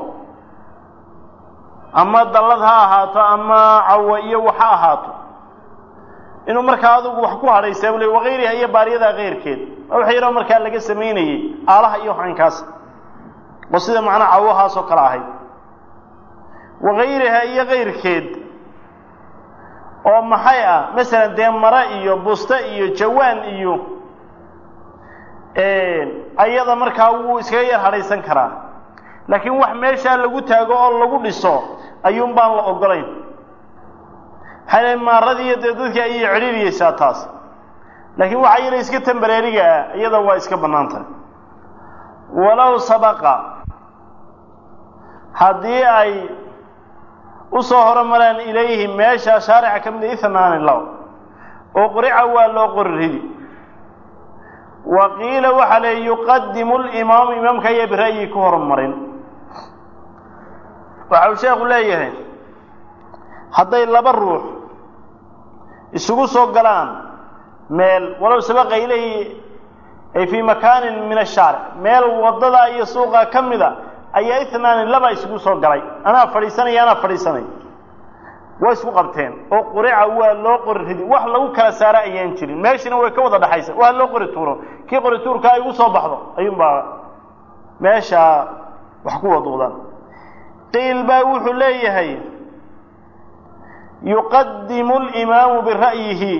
ama dallad ha ahaato ama cawa iyo wax ha ahaato inuu markaa adigu wax ku hadhaysaa bule wakayriha iyo baariyadaa keyrkeed wax yaroo markaa laga samaynayey aalaha iyo waxankaas oo sida macnaa cawahaasoo kale ahayd wakayriha iyo kayrkeed oo maxay ah masalan dee mare iyo buste iyo jawaan iyo ayada markaa wuu iskaga yar hadhaysan karaa laakiin wax meeshaa lagu taago oo lagu dhiso ayuun baan la ogolayn maxaa maaradiiyo dee dadkii ayay cidhiiriyeysaa taas laakiin waxaa yala iska tambareeriga ah iyada waa iska bannaan tahay walow sabaqa haddii ay u soo horomaraan ilayhi meesha shaarica ka mida ihnaani law oo qurica waa loo qori ridi wa qiila waxaa le yuqadimu limaamu imaamka ayaa bira'yi ku horumarin waxa uu sheekhu leeyahay hadday laba ruux isugu soo galaan meel walow sabaqa ilayhi ay fii makaanin min ashaaric meel waddadaa iyo suuqa ka mida ayaa ihnaani laba isugu soo galay anaa fadhiisanaya anaa fadhiisanay waa isku qabteen oo qurica waa loo qori ridi wax lagu kala saara ayaan jirin meeshina way ka wada dhaxaysa waa loo qori tuuro kii qori tuurka ay ugu soo baxdo ayuunbaa meeshaa wax ku waduudaan qiil baa wuxuu leeyahay yuqadimu limaamu bira'yihi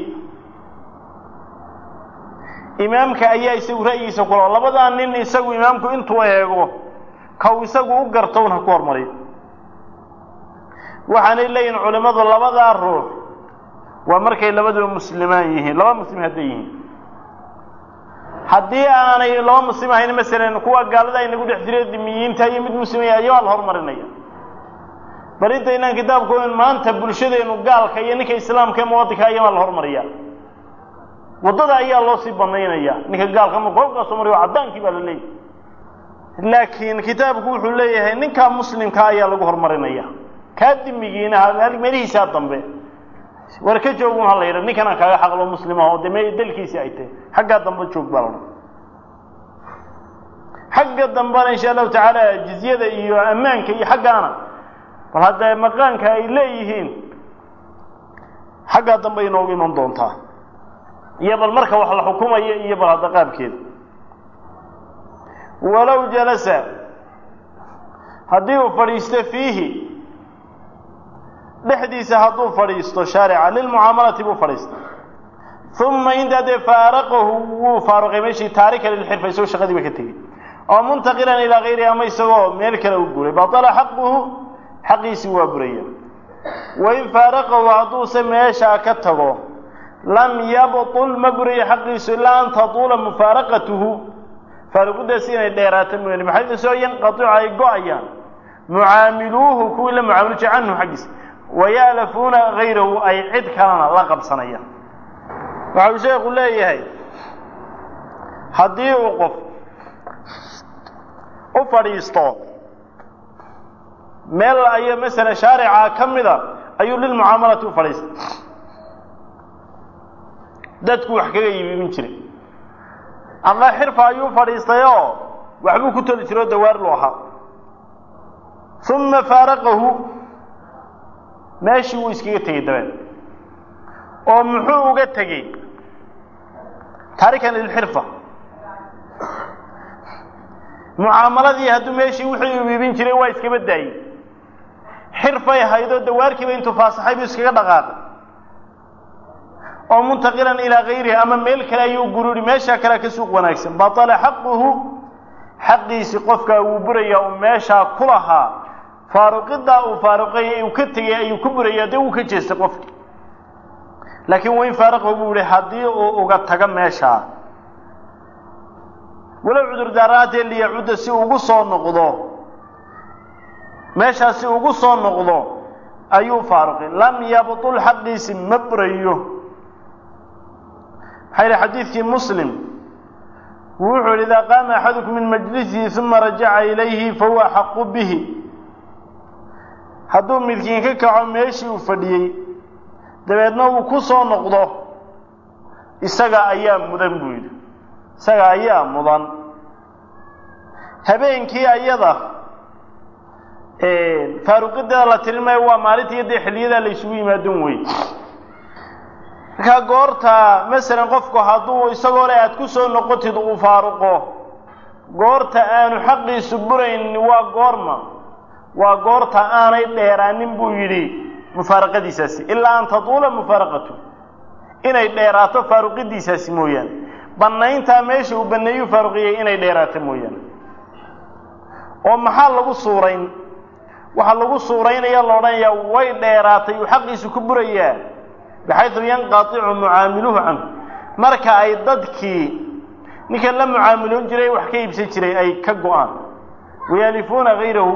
imaamka ayaa isagu ra'yigiisa kula labadaa nin isagu imaamku intuu eego kaw isagu u gartown ha ku hormariyo waxaanay leeyihin culimmadu labadaa ruux waa markay labaduba muslimaan yihiin laba muslim hadday yihiin haddii aanay laba muslim ahayn masalan kuwa gaalada aynagu dhex jira dimiyiinta iyo mid muslimaya ayaa la horumarinaya bal intaynaan kitaabku in maanta bulshadeenu gaalka iyo ninka islaamka ee muwadinka ayamaa la hormariya waddada ayaa loo sii banaynaya ninka gaalka marku halkaasoo mariyo caddaankii baa la leeyahy laakiin kitaabku wuxuu leeyahay ninkaa muslimka ayaa lagu horumarinaya kaa dimigiina meelihiisaa dambe war ka joogun ha la yidha ninkanaan kaaga xaqlo muslimaha oo de me dalkiisii ay tahay xaggaa dambe joog baa la xagga dambena insha allahu tacaala jizyada iyo ammaanka iyo xaggaana bal haddee maqaanka ay leeyihiin xaggaa dambe inoogu iman doontaa iyo bal marka wax la xukumaya iyo bal hadda qaabkeeda walow jalasa haddii uu fadhiisto fiihi dhexdiisa hadduu fadhiisto shaarica lilmucaamalati buu fadhiista uma intaa dee faaraqahu wuu faaruqay meeshii taarika lilxirfa isagoo shaqadiiba ka tegey oo muntaqilan ilaa kayrihi ama isagoo meel kale u guuray batala xaquhu xaqiisii waa buraya wain faaraqahu hadduuse meeshaa ka tago lam yabtul ma burayo xaqiisu ilaa an tatuula mufaaraqatuhu faaruquddaasi inay dheeraato mooyaane maxay soo yanqaticu ay go-ayaan mucaamiluuhu kuwii la mucaamilji canhu xaggiisa wayaalafuuna hayrahu ay cid kalena la qabsanayaan waxa uu sheekhu leeyahay haddii uu qof u fadhiisto meel ayo masalan shaarica ka mida ayuu lilmucaamalati u fadhiistay dadku wax kaga iibin jiray ama xirfa ayuu fadhiistay oo waxbuu ku toli jiro o dawaar lu ahaa uma faaraqahu meeshii wuu iskaga tegey dabeed oo muxuu uga tegey taarikan lilxirfa mucaamaladii hadduu meeshii wixii uu iibin jiray waa iskaba daayey xirfay ahaydoo dawaarkiiba intuu faasaxay buu iskaga dhaqaaqay oo muntaqilan ilaa gayrihi ama meel kale ayuu gururi meeshaa kalea ka suuq wanaagsan batala xaquhu xaqiisi qofkaa wuu burayaa uu meeshaa ku lahaa faaruqidaa uu faaruqay uu ka tegay ayuu ku burayaa dee wuu ka jeestay qofki laakiin wain faaraqahu buu yihi haddii uu uga tago meeshaa walow cudurdaaraatee liyacudda si ugu soo noqdo meeshaa si ugu soo noqdo ayuu faaruqay lam yabtul xaqiisi ma burayo maxaa yihi xadiidkii muslim wuxuu yihi idaa qaama axadukum min majlisihi uma rajaca ilayhi fahuwa axaqu bihi hadduu midkiin ka kaco meeshii uu fadhiyey dabeedna uu ku soo noqdo isaga ayaa mudan buu yidhi isaga ayaa mudan habeenkii ayada faaruqideeda la tirin maayo waa maalintii dee xilliyadaa la isugu yimaadon wey markaa goorta masalan qofku hadduu isagoo le aada ku soo noqotid uu faaruqo goorta aanu xaqiisu burayn waa goorma waa goorta aanay dheeraanin buu yidhi mufaaraqadiisaasi ilaa an tatuula mufaaraqatu inay dheeraato faaruqidiisaasi mooyaane bannayntaa meesha uu banneeyuu faaruqiyey inay dheeraato mooyaane oo maxaa lagu suurayn waxaa lagu suuraynaya la odhanayaa way dheeraatay uu xaqiisu ku burayaa baxaydu yanqaticu mucaamiluhu canhu marka ay dadkii ninkan la mucaamiloon jiray wax ka iibsan jiray ay ka go-aan wayaalifuuna hayrahu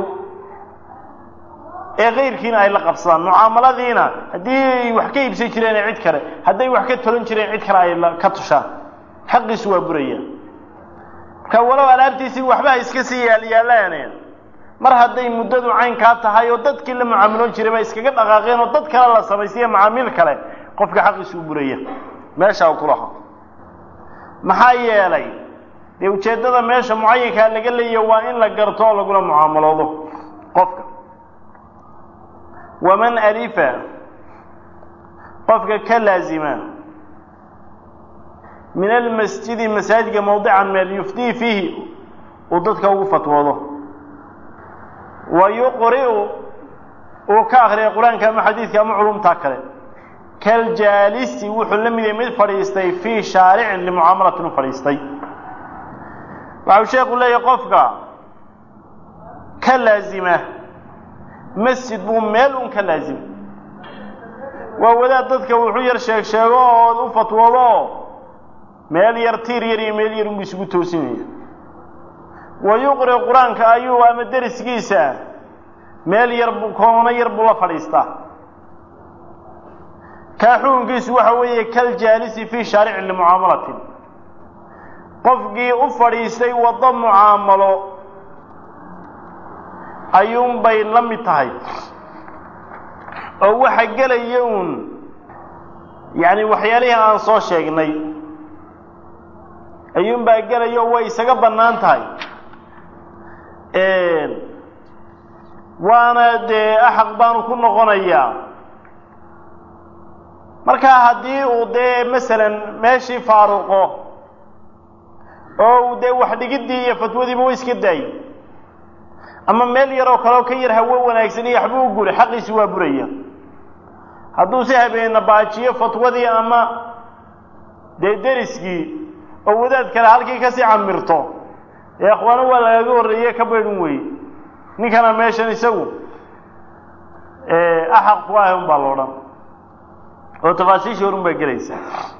ee kayrkiina ay la qabsadaan mucaamaladiina haddii ay wax ka iibsan jireen cid kale hadday wax ka tolan jireen cid kale ay ka tushaan xaqiisu waa buraya marka walow alaabtiisii waxba ha iska sii yaalyaalaan mar hadday muddadu caynkaa tahay oo dadkii la mucaamiloon jiray ba iskaga dhaqaaqeen oo dad kale la samaysiiya macaamiil kale qofka xaqiisu u buraya meesha u kulaha maxaa yeelay dee ujeeddada meesha mucayinkaa laga leeyahy waa in la garto oo lagula mucaamaloodo qofka waman alifa qofka ka laazima min almasjidi masaajidka mawdican meel yuftii fiihi uu dadka ugu fatwoodo wa yuqri'u uu ka akriya qur-aanka ama xadiidka ama culumtaa kale kaljaalisi wuxuu la mid yahay mid fadhiistay fii shaaricin limucaamalatin u fadhiistay waxau sheekhu leeyahay qofka ka laazima masjid buu meel un ka laazima waa wadaad dadka wuxuu yar sheeg sheego oo u fatwoodo oo meel yar tiir yar iyo meel yar unbu isugu toosinaya wa yuqri qur-aanka ayuu ama deriskiisa meel yar bu koono yar buu la fadhiistaa kaa xukunkiisu waxa weeye kaljaalisi fii shaaricin limucaamalatin qofkii u fadhiistay waddo mucaamalo ayuunbay la mid tahay oo waxa gelaya uun yacni waxyaalihii aan soo sheegnay ayuunbaa gelaya oo way isaga bannaan tahay waana dee axaq baanu ku noqonayaa markaa haddii uu dee masalan meeshii faaruqo oo uu dee wax dhigiddii iyo fatwadiiba way iska daayey ama meel yaroo kaleo ka yar hawo wanaagsan iyo waxbuu u guray xaqiisi waa buraya hadduu si habeena baajiyo fatwadii ama dee deriskii oo wadaad kale halkii kasii camirto ee akhwaano waa lagaga horreeye ka baydhin weye ninkana meeshan isagu axaq ku ah un baa la odhan oo tafaasiishii horun baa gelaysa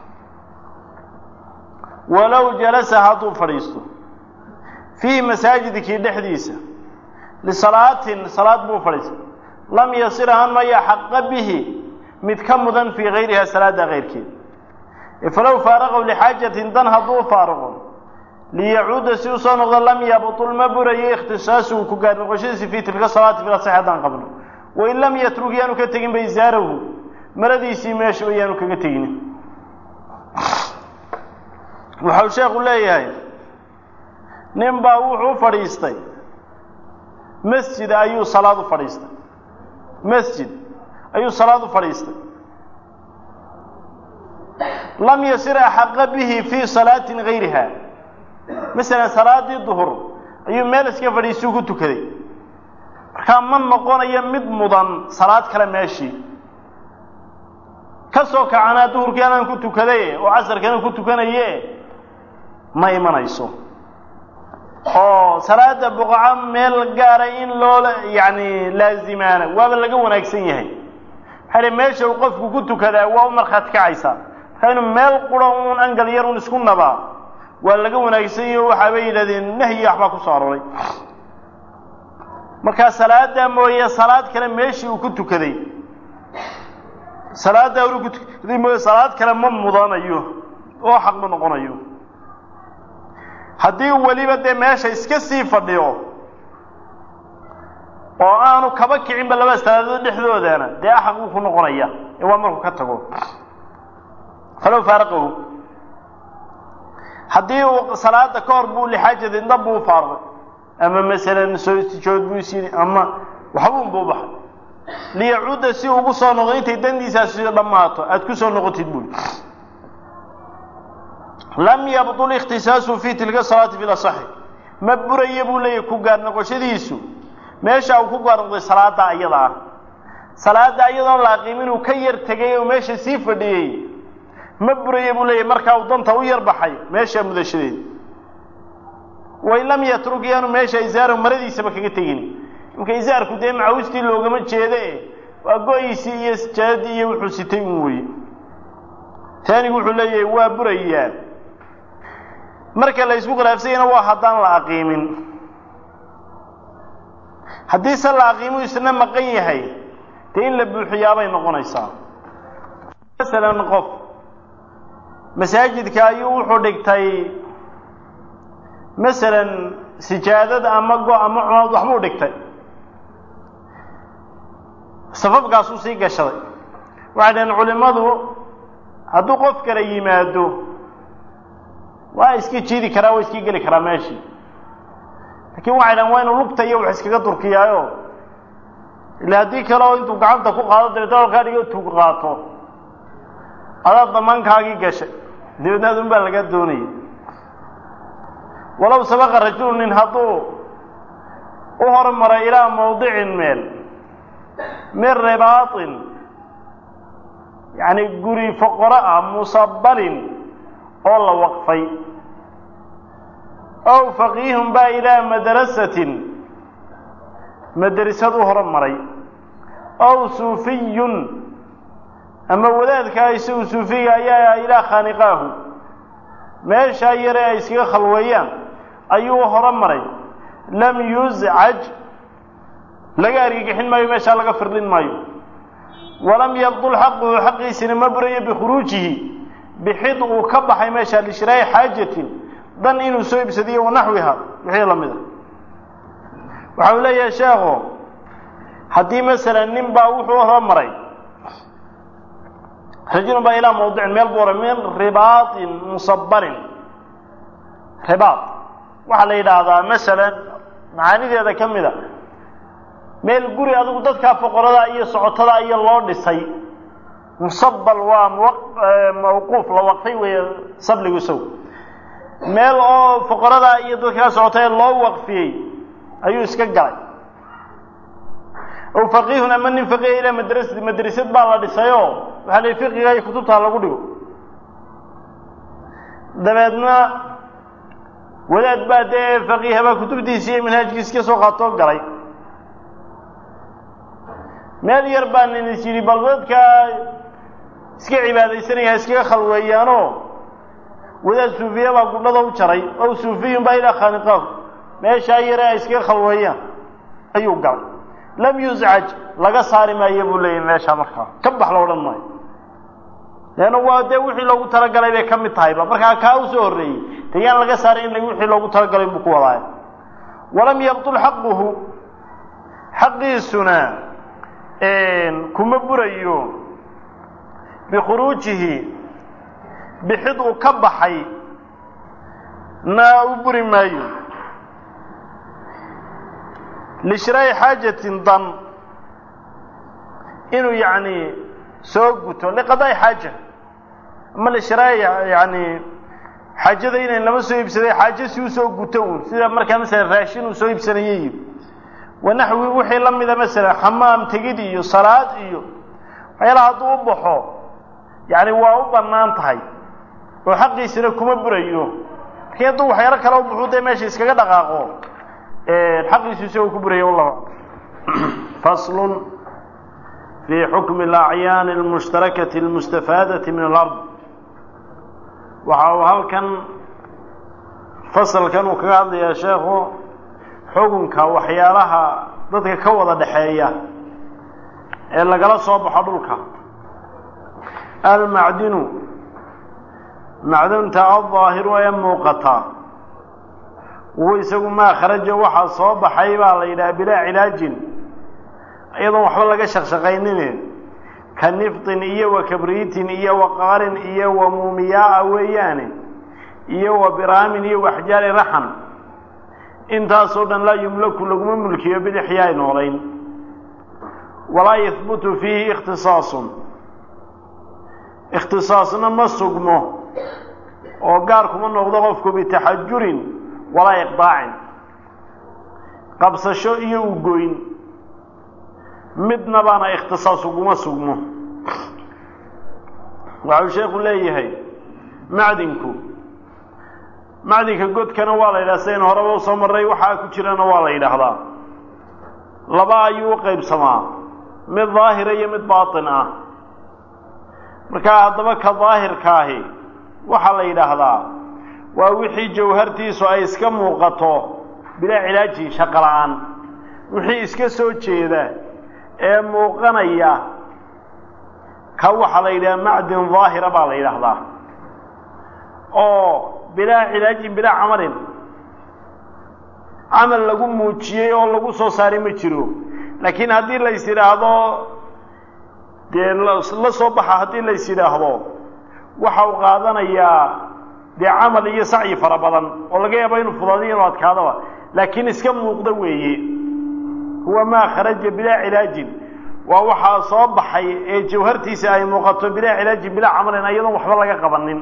walow jalasa hadduu fadhiisto fiihi masaajidkii dhexdiisa lisalaatin salaad buu fadhiistay lam yasir ahaan maya xaqa bihi mid ka mudan fii gayriha salaada kayrkeed falow faaraqaw lixaajatin dan hadduu faaruqo liyacuuda si u soo noqdo lam yabtul ma burayo ikhtisaasuhu ku gaar noqoshadiisi fii tilka salaati fil asax haddaan qabno wain lam yatrug yaanu ka tegin baysaarahu maradiisii meesha yaanu kaga tegin waxau sheekhu leeyahay nin baa wuxuu u fadhiistay masjid ayuu salaad u fadhiistay masjid ayuu salaad u fadhiistay lam yasir axaqa bihi fii salaatin gayriha masalan salaadii duhur ayuu meel iska fadhiisuu ku tukaday markaa ma noqonayo mid mudan salaad kale meeshii ka soo kacanaa duhurkii anaan ku tukaday oo casarkana ku tukanaye ma imanayso oo salaada buqaco meel gaara in loola yacni laazimaana waaba laga wanaagsan yahay maxaa meesha uu qofku ku tukadaa waa u markhaati kacaysaa markaa inuu meel qura uun angal yar un isku nabaa waa laga wanaagsan yahi o waxaabay yidhahdeen nahyi waxbaa ku soo aroray markaa salaada mooye salaad kale meeshii uu ku tukaday salaaddaa uu ku tukaday mooye salaad kale ma mudanayo oo xaq ma noqonayo haddii weliba dee meesha iska sii fadhiyo oo aanu kaba kicinba laba salaadood dhexdoodana dee axaq uu ku noqonaya ee waa markuu ka tago falow faaraqahu haddii uu salaada ka hor buu lixaajada indab buu faaruqay ama masalan soo istijood buu is yidhi ama waxbuun buu baxay liyacuuda si ugu soo noqdo intay dandiisaasi dhammaato aada ku soo noqotid buuli lam yabdul ikhtisaasu fi tilka salaati fi lasaxi ma buraya buu leeyahy ku gaar noqoshadiisu meesha uu ku gaar noqday salaada ayada ah salaada iyadoon laaqiim inuu ka yar tegay oo meesha sii fadhiyey ma buraya buu leeyahy markaa uu danta u yar baxay meesha mudashadeeda wain lam yatruk yaanu meesha isaaro maradiisaba kaga tegin imka isaarku dee macawistii loogama jeede waa go-iisii iyo sijaadadii iyo wuxuu sitay un weye taanigu wuxuu leeyahay waa burayaa marka la isku khilaafsanyana waa haddaan la aqiimin haddii se la aqiimu isna maqan yahay dee in la buuxiyaabay noqonaysaa masalan qof masaajidka ayuu wuxuu dhigtay masalan sijaadad ama go ama cumaad waxbuu dhigtay safafkaasuu sii gashaday waxay dhaheen culimmadu hadduu qof kale yimaado waa iska jiidi karaa waa iska geli karaa meeshii laakiin waxay dhahen waa inuu lugta iyo wax iskaga durkiyaayo ila haddii kale oo intuu gacanta ku qaado dabeetna halkaa dhigo tuug qaato adaa damaankaagii gashay dabeedna adun baa laga doonaya walow sabaqa rajulu nin hadduu u hormaray ilaa mawdicin meel min ribaatin yacni guri foqoro ah musabalin oo la waqfay ow faqiihun baa ilaa madrasatin madrasad u hormaray ow suufiyun ama wadaadkaa isagu suufiga ayaa ilaa khaaniqaahu meeshaa yare ay iskaga khalweeyaan ayuu horo maray lam yuscaj laga argagixin maayo meeshaa laga firdhin maayo walam yabdul xaquhu xaqiisina ma burayo bikhuruujihi bixid uu ka baxay meesha lishraa'i xaajatin dan inuu soo ibsadiyo wanaxwiha wixii la mida waxa uu leeyahay sheekhu haddii masalan nin baa wuxuu horo maray rajulun baa ilaa mawdicin meel buu horay min ribaatin musabarin ribaad waxaa la yidhaahdaa masalan macaanideeda ka mid a meel guri adigu dadkaa foqorada iyo socotada iyo loo dhisay musabal waa mawquuf la waqfay weeye sabligu isaw meel oo foqorada iyo dadkaa socotay loo waqfiyey ayuu iska galay ow faqiihun ama nin faqiiha ilaa madrasati madrasad baa la dhisayoo waxaa la fiqiga iyo kutubtaa lagu dhigo dabeedna wadaad baa dee faqiihabaa kutubtiisi iyo manhaajkiisi ka soo qaatoo galay meel yar baa nin is yidhi bal dadkaa iska cibaadaysanaya iskaga khalweeyaanoo wadaad suufiya baa gudhada u jaray ow suufiyun baa ilaa khaaniqaahu meeshaa yare ay iskaga khalweeyaan ayuu galay lam yuscaj laga saari maayo buu leeyahy meeshaa markaa ka bax la odhan maayo leanna waa dee wixii loogu talagalay bay ka mid tahayba markaa kaa u soo horreeyey de yaan laga saaray in wixii loogu talagalay buu ku wadaaya walam yabtul xaquhu xaqiisuna kuma burayo bikhuruujihi bixid uu ka baxay na u buri maayo lishraa'i xaajatin dan inuu yacni soo guto liqadaa'i xaaja ama lishraai yani xaajada inayn lama soo iibsaday xaajo si usoo guto uun sida markaa masalan raashin uu soo iibsanayay wanaxwi wixii la mida masalan xamaam tegid iyo salaad iyo waxyaalaha hadduu u baxo yani waa u bannaan tahay oo xaqiisina kuma burayo lakiin hadduu waxyaalo kale u baxu dee meesha iskaga dhaqaaqo xaqiisu isagoo ku buraya wallahu faslun fii xukmi alacyaani almushtarakati almustafaadati min alard waxa uu halkan fasalkan uu kaga hadlayaa sheekhu xukunka waxyaalaha dadka ka wada dhexeeya ee lagala soo baxo dhulka almacdinu macdunta aldaahiru ee muuqata wuhu isagu maa kharaja waxaa soo baxay baa la yidhaha bilaa cilaajin iyadoon waxba laga shaqshaqaynine ka niftin iyo wa kabriitin iyo wa qaarin iyo wa muumiyaa weeyaane iyo wa biraamin iyo waxjaari raxan intaasoo dhan laa yumlaku laguma mulkiyo bidixyaay noolayn walaa yahbutu fiihi ikhtisaasun ikhtisaasna ma sugmo oo gaar kuma noqdo qofku bitaxajurin walaa iqdaacin qabsasho iyo ugoyn midna baana ikhtisaas uguma sugmo waxau sheekhu leeyahay macdinku macdinka godkana waa la yidhaha sidayn horeba usoo marray waxaa ku jirana waa la yidhaahdaa laba ayuu u qaybsamaa mid daahira iyo mid baatin ah markaa haddaba ka daahirkaahi waxaa la yidhaahdaa waa wixii jawhartiisu ay iska muuqato bilaa cilaajin shaqo la-aan wixii iska soo jeeda ee muuqanaya ka waxaa la yidhaha macdin daahira baa la yidhaahdaa oo bilaa cilaajin bilaa camalin camal lagu muujiyey oo lagu soo saaray ma jiro laakiin haddii lays yidhaahdo dee la soo baxa haddii lays yidhaahdo waxa uu qaadanayaa dee camal iyo sacyi fara badan oo laga yaabo inuu fudaadiyo inuu adkaadaba laakiin iska muuqda weeye huwa maa kharaja bilaa cilaajin waa waxaa soo baxay ee jawhartiisa ay muuqato bilaa cilaajin bilaa camalin iyadoon waxba laga qabanin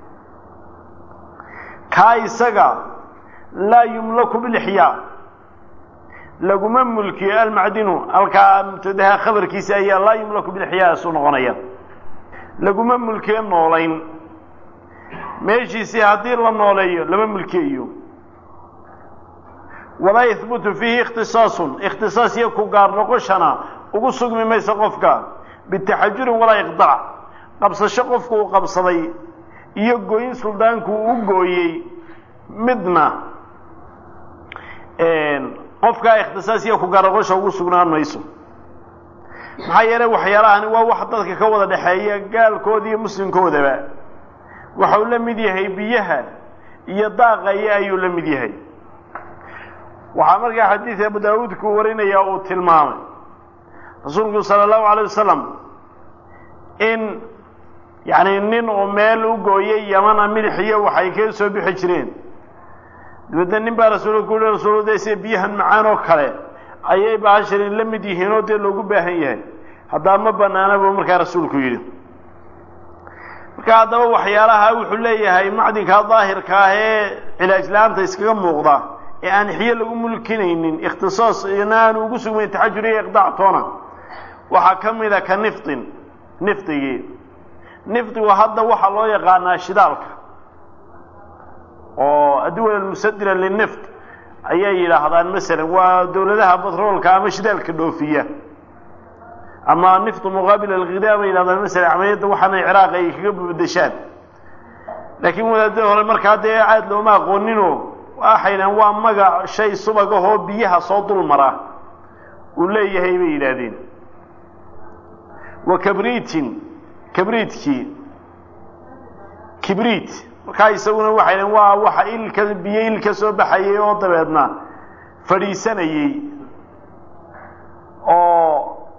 kaa isaga laa yumlaku bilixyaa laguma mulkiyo almacdinu halkaa mubtadaha khabarkiisa ayaa laa yumlaku bilixyaa isu noqonaya laguma mulkiyo noolayn meeshiisii haddii la nooleeyo lama mulkiyayo walaa yahbutu fiihi ikhtisaasun ikhtisaas iyo ku gaar noqoshana ugu sugmi mayso qofka bitaxajurin walaa iqdaac qabsasho qofku uu qabsaday iyo gooyin suldaanku uu u gooyey midna qofkaa ikhtisaas iyo ku gaar noqosha ugu sugnaan mayso maxaa yeelay waxyaalahani waa wax dadka ka wada dhexeeya gaalkooda iyo muslimkoodaba waxau la mid yahay biyaha iyo daaqaya ayuu la mid yahay waxaa markaa xadiid abu daawuudku warinaya uu tilmaamay rasuulku sala allahu alay wasalam in yacni nin uu meel u gooyay yamana milix iyo waxay ka soo bixi jireen dabeedna nin baa rasuulka ku uhi rasuul de sida biyahan macaan oo kale ayay bahashani la mid yihiin oo dee loogu baahan yahay haddaa ma banaana buu markaa rasuulku yidhi marka haddaba waxyaalaha wuxuu leeyahay macdinka daahirka ah ee cilaaj la-aanta iskaga muuqda ee aan xiyo lagu mulkinaynin ikhtisaas ina aanu ugu sugmayn taxajur iyo iqdaac toona waxaa ka mida ka niftin nifdigii nifdigu hadda waxaa loo yaqaanaa shidaalka oo adduwal almusadira linift ayay yidhaahdaan masalan waa dawladaha batroolka ama shidaalka dhoofiya ama niftu muqaabil alghidaa bay yidhahdaan masalan camaliyadda waxaanay ciraaq ay kaga bedeshaan laakiin wadaadada hore markaa dee caad looma aqooninoo waxaydhahan waa magac shay subag ahoo biyaha soo dul mara uu leeyahay bay yidhaahdeen wa kabriitin kabriitkii kibriit markaa isaguna waxay dhahen waa waxa ilka biyo ilka soo baxayay oo dabeedna fadhiisanayey oo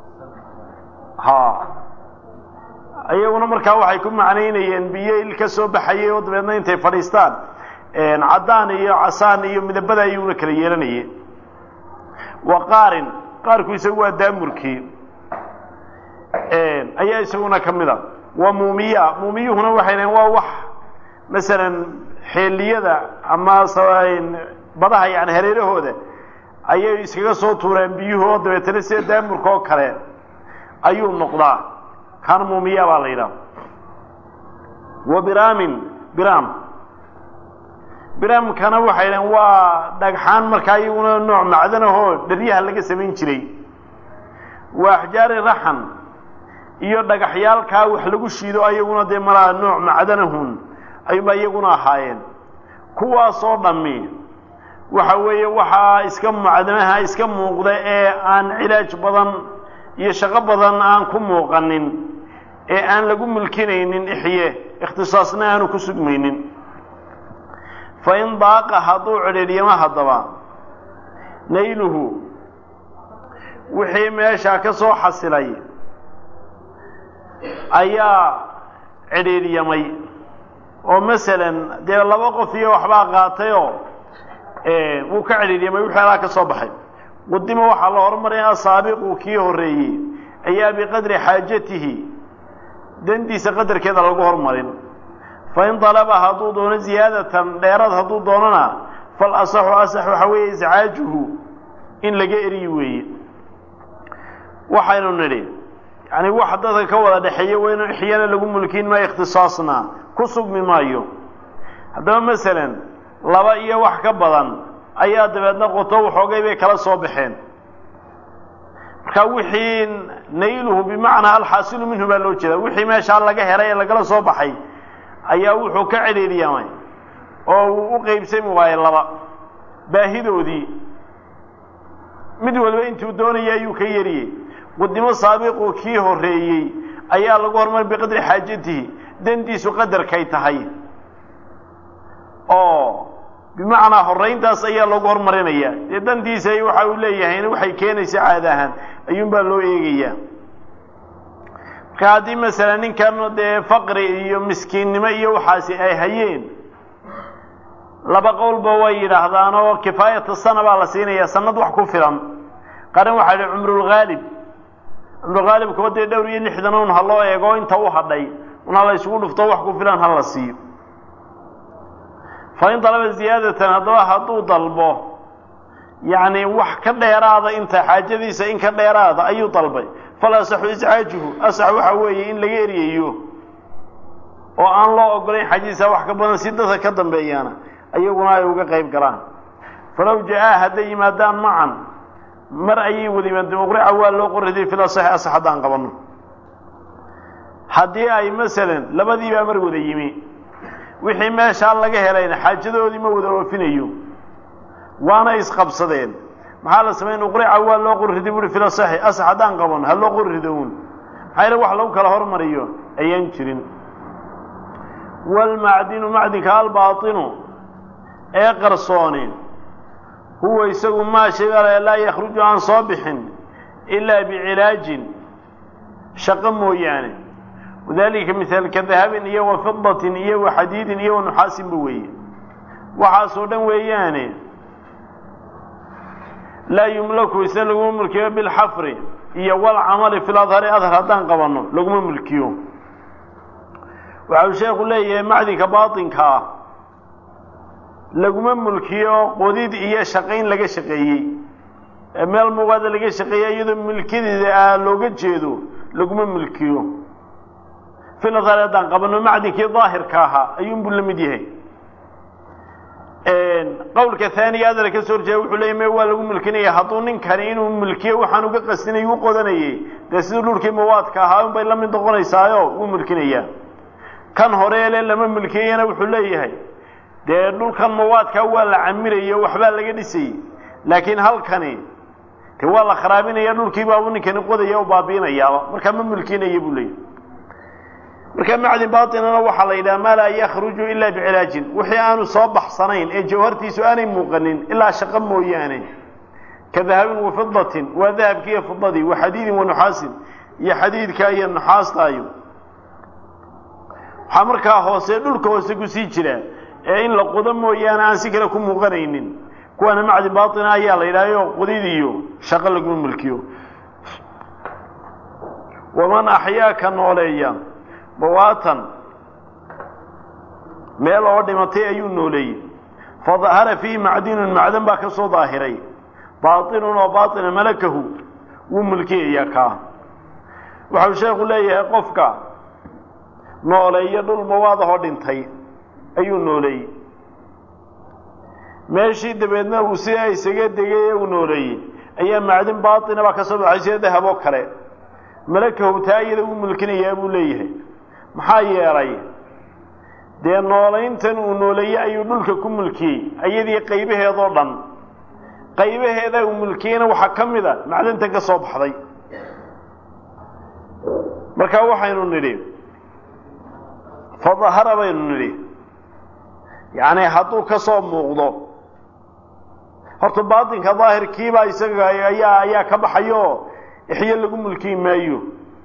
ha iyaguna markaa waxay ku macnaynayeen biyo ilka soo baxayay oo dabeedna intay fadhiistaan caddaan iyo casaan iyo midabada ayuuna kala yeelanayeen wa qaarin qaarku isagu waa daamurkii ayaa isaguna ka mid a wa muumiya muumiyuhuna waxay dhahen waa wax masalan xeeliyada ama badaha yani hareerahooda ayay iskaga soo tuureen biyuhu oo dabeetana sida daamurka oo kale ayuu noqdaa kan muumiya baa la yidhaha wa biraamin biraam biraamkana waxay dhahen waa dhagxaan markaa iyaguna nooc macdanahoo dharyaha laga samayn jiray wa axjaari raxan iyo dhagaxyaalkaa wax lagu shiido ayaguna dee malaa nooc macdanahun ayuunba iyaguna ahaayeen kuwaasoo dhammi waxa weeye waxaa iska macdanaha iska muuqda ee aan cilaaj badan iyo shaqo badan aan ku muuqanin ee aan lagu mulkinaynin ixye ikhtisaasna aanu ku sugmaynin fa in daaqa hadduu cidhiidhyamo haddaba nayluhu wixii meeshaa ka soo xasilay ayaa cidhiidhyamay oo masalan dee laba qof iyo waxbaa qaatayoo wuu ka cidhiidhyamay wixii alaa ka soo baxay qudima waxaa la horumaraya asaabiqu kii horreeyey ayaa biqadri xaajatihi dandiisa qadarkeeda lagu hormarin fain dalaba hadduu doono ziyaadatan dheerad hadduu doonona fal asaxu asax waxaa weeye iscaajuhu in laga eriyi weeye waxaynu nidhi yani wax dadka ka wada dhexeeya waa inu ixyana lagu mulkin maayo ikhtisaasna ku sugmi maayo haddaba masalan laba iyo wax ka badan ayaa dabeedna qoto waxoogay bay kala soo baxeen marka wixii nayluhu bimacnaa alxaasilu minhu baa loo jeeda wixii meeshaa laga helay ee lagala soo baxay ayaa wuxuu ka cidhiidhyamay oo uu u qeybsami waayey laba baahidoodii mid walba intuu doonaya ayuu ka yariyey qudimo saabiqu kii horreeyey ayaa lagu horumar biqadri xaajatihi dandiisu qadarkay tahay oo bimacnaa horrayntaas ayaa lagu hormarinaya dee dandiisa waxa uu leeyahay waxay keenaysa caada ahaan ayuunbaa loo eegayaa marka haddii masalan ninkan dee faqri iyo miskiinnimo iyo waxaasi ay hayeen laba qowlba way yidhaahdaan oo kifaayata sana baa la siinaya sanad wax ku filan qaran waxaa idhi cumrulghaalib cumrulghaalibkuba dee dhowr iyo lixdan un ha loo eego inta u hadhay un ha la isugu dhufto wax ku filan ha la siiyo fa in dalaba ziyaadatan haddaba hadduu dalbo yacni wax ka dheeraada inta xaajadiisa in ka dheeraada ayuu dalbay fal asaxu iscaajuhu asax waxa weeye in laga eryayo oo aan loo ogolayn xaajadiisa wax ka badan si dadka ka dambeeyaana ayaguna ay uga qayb galaan falow ja-aa hadday yimaadaan macan mar ayay wada yimaadeen uqrica waa loo qoriday fil asaxi asax haddaan qabanno haddii ay masalan labadiibaa mar wada yimi wixii meeshaa laga helayna xaajadoodii ma wada oofinayo waana isqabsadeen maxaa la samayn uqrica waa loo qorriday buui fil asaxi asax haddaan qabanno ha loo qorrido uun maxaa yale wax lagu kala hormariyo ayaan jirin waalmacdinu macdinka albaatinu ee qarsooni huwa isagu maa shayga laa yakhruju aan soo bixin ilaa bicilaajin shaqo mooyaane wadalika mihaalka dahabin iyo wa fidatin iyo wa xadiidin iyo wa nuxaasinba weeye waxaasoo dhan weeyaane laa yumlaku isna laguma mulkiyo bilxafri iyo walcamali fi ladhari adhar haddaan qabanno laguma mulkiyo waxau sheekhu leeyahay macdinka baatinka ah laguma mulkiyo qodid iyo shaqayn laga shaqeeyey ee meel muuqaada laga shaqeeyey iyadoo milkideeda ah looga jeedo laguma mulkiyo filadhari haddaan qabanno macdinkii daahirka ahaa ayuunbuu la mid yahay qowlka haaniga adala ka soo horjeeda wuxuu leeyay me waa lagu mulkinaya hadduu ninkani inuu mulkiyo waxaan uga qastinay u qodanayay dee siduu dhulkii mawaadka ahaa un bay la mid noqonaysaayo wuu mulkinayaa kan horeele lama mulkiyeyana wuxuu leeyahay dee dhulkan mawaadkaa waa la camiraya waxbaa laga dhisayey laakiin halkani de waa la kharaabinaya dhulkii baabu ninkani qodaya o baabiinayaaba markaa ma mulkinaya buu leeyahy marka macdin baatinana waxaa la yidhaha maa laa yakhruju ilaa bicilaajin wixii aanu soo baxsanayn ee jawhartiisu aanay muuqanin ilaa shaqo mooyaane ka dahabin wa fidatin waa dahabki iyo fidadii wa xadiidin wa nuxaasin iyo xadiidka iyo nuxaastaayo waxaa markaa hoose dhulka hoose kusii jira ee in la qodo mooyaane aan si kale ku muuqanaynin kuwaana macdin baatina ayaa la yidhahyo qodid iyo shaqo laguma mulkiyo waman axyaa ka nooleeya bawaatan meel oo dhimatay ayuu nooleeyey fadahara fiihi macdinun macdan baa ka soo daahiray baatinun oo baatina malakahu wuu mulkiyayaa kaa waxau sheekhu leeyahay qofka nooleeyo dhul mawaadahoo dhintay ayuu nooleeyey meeshii dabeedna uu sidaa isaga degay ee uu nooleeyey ayaa macdin baatina baa ka soo baxay sida dahaboo kale malakahu taa iyada uu mulkinayaa buu leeyahay maxaa yeelay dee noolayntan uu nooleeyey ayuu dhulka ku mulkiyey iyadii qaybaheedoo dhan qaybaheedaa uu mulkiyeyna waxaa ka mid a macdintan ka soo baxday markaa waxaynu nidhi fadahara baynu nidhi yacni hadduu ka soo muuqdo horta baatinka daahirkiibaa isaga ayaa ayaa ka baxayo ixyo lagu mulkiyi maayo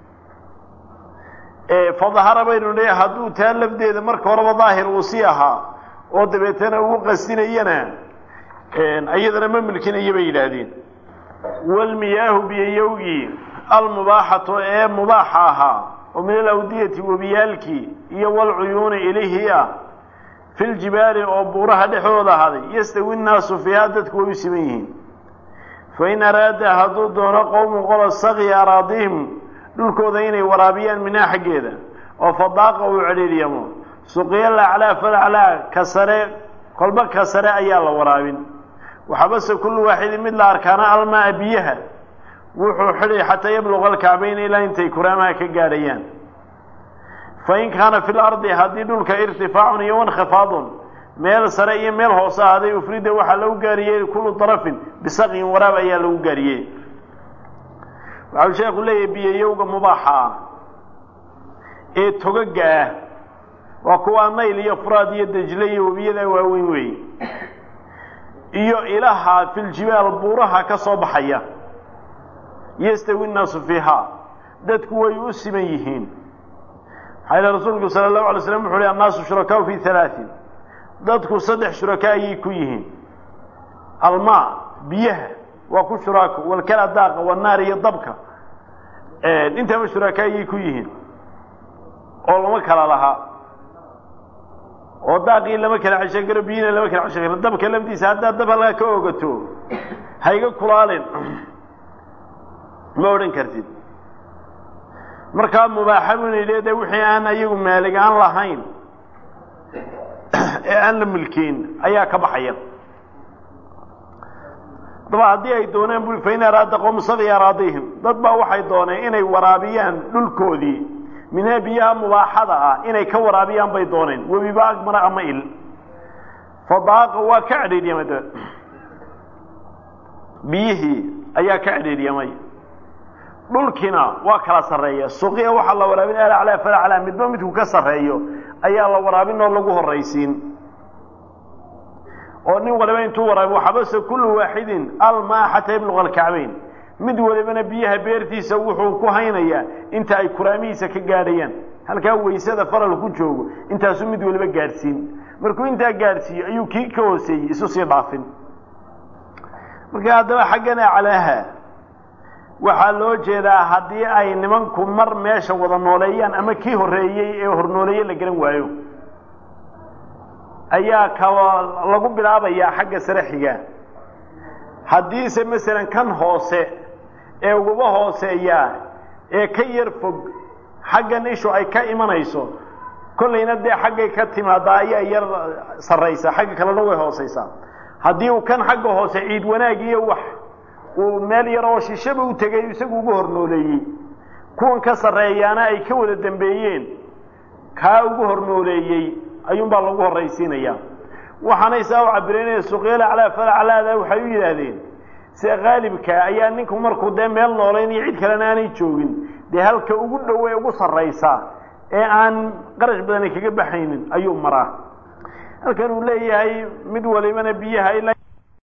fadahara baynu nidhi hadduu taa lafdeeda marka horeba daahir uu sii ahaa oo dabeetana ugu qasdinayana iyadana ma mulkinayo bay yidhaahdeen walmiyaahu biyayowgii almubaaxatu ee mubaaxa ahaa oo min alawdiyati webiyaalkii iyo walcuyuuni ilihii ah fi ljibaali oo buuraha dhexdooda ahaaday yastawi nnaasu fiiha dadku way u siman yihiin fain araada hadduu doono qowmu qola sakya araadihim dhulkooda inay waraabiyaan minaa xaggeeda oo fadaaqa uu cedhiiryamo suqiya laclaa falaclaa ka sare kolba ka sare ayaa la waraabin waxabase kullu waaxidin mid la arkaana almaa biyaha wuxuu xidhay xataa yabluqa alkacbayn ilaa intay kuraamaha ka gaadhayaan fain kaana fi lardi haddii dhulka irtifaacun iyo wankhifaadun meel sare iyo meel hoose ahaaday ufrida waxaa lagu gaariyey kullu darafin bisaqyin waraab ayaa lagu gaariyey waxau sheekhu leeyahay biyayowga mubaaxa ah ee togaga ah waa kuwaa nayl iyo furaad iyo dejle iyo webiyada waaweyn weeye iyo ilaha filjibaal buuraha ka soo baxaya yastawi nnaasu fiiha dadku way u siman yihiin maxaa yile rasuulku sala allahu alay slam wuxu uhi annaasu shurakaau fi halaatin dadku saddex shuraka ayay ku yihiin almaa biyaha waa ku shuraako walkala daaqa wanaar iyo dabka intaba shuraka ayay ku yihiin oo lama kala lahaa oo daaqii lama kala ceshan karo biyina lama kala ceshan karo dabka lafdiisa haddaad dab halkaa ka ogato hayga kulaalin ma odhan kartid markaa mubaaxa buna leedahay wixii aan ayagu maalig aan lahayn ee aan la milkiin ayaa ka baxaya daba haddii ay dooneen bui fain araada qowm saqya araadihim dad baa waxay dooneen inay waraabiyaan dhulkoodii minhaa biyaha mubaaxada ah inay ka waraabiyaan bay dooneen webiba agmara ama il fadaaqa waa ka cadhiidhyamay dabe biyihii ayaa ka cadhiidhyamay dhulkiina waa kala sarreeya suqiya waxaa la waraabin alaclaa falaclaa midba midku ka sarreeyo ayaa la waraabin oo lagu horraysiin oo nin waliba intuu waraabi waxabase kullu waaxidin almaa xataa yabluqa alkacbayn mid walibana biyaha beertiisa wuxuu ku haynayaa inta ay kuraamihiisa ka gaadhayaan halkaa waysada faral ku joogo intaasuu mid waliba gaadhsiin markuu intaa gaadhsiiyo ayuu kii ka hooseeyey isu sii dhaafin marka haddaba xaggan aclaaha waxaa loo jeedaa haddii ay nimanku mar meesha wada nooleeyaan ama kii horreeyey ee hornooleeye la garan waayo ayaa ka lagu bilaabayaa xagga sare xiga haddiise masalan kan hoose ee uguba hooseeyaa ee ka yar fog xaggan ishu ay ka imanayso kollayna dee xaggay ka timaadaa ayaa yar sarraysa xagga kalena way hoosaysaa haddii uu kan xagga hoose ciid wanaag iyo wax uu meel yar oo shishaba u tegay isagu ugu hornooleeyey kuwan ka sarreeyaana ay ka wada dambeeyeen kaa ugu hornooleeyey ayuunbaa lagu horraysiinayaa waxaanay saa u cabiraynaya suqyal aclaa falaclaada waxay u yidhaahdeen sida qaalibka ayaa ninku markuu dee meel noolayn iyo cid kalena aanay joogin dee halka ugu dhow ee ugu sarraysa ee aan qarash badani kaga baxaynin ayuu maraa halkan uu leeyahay mid walibana biyaha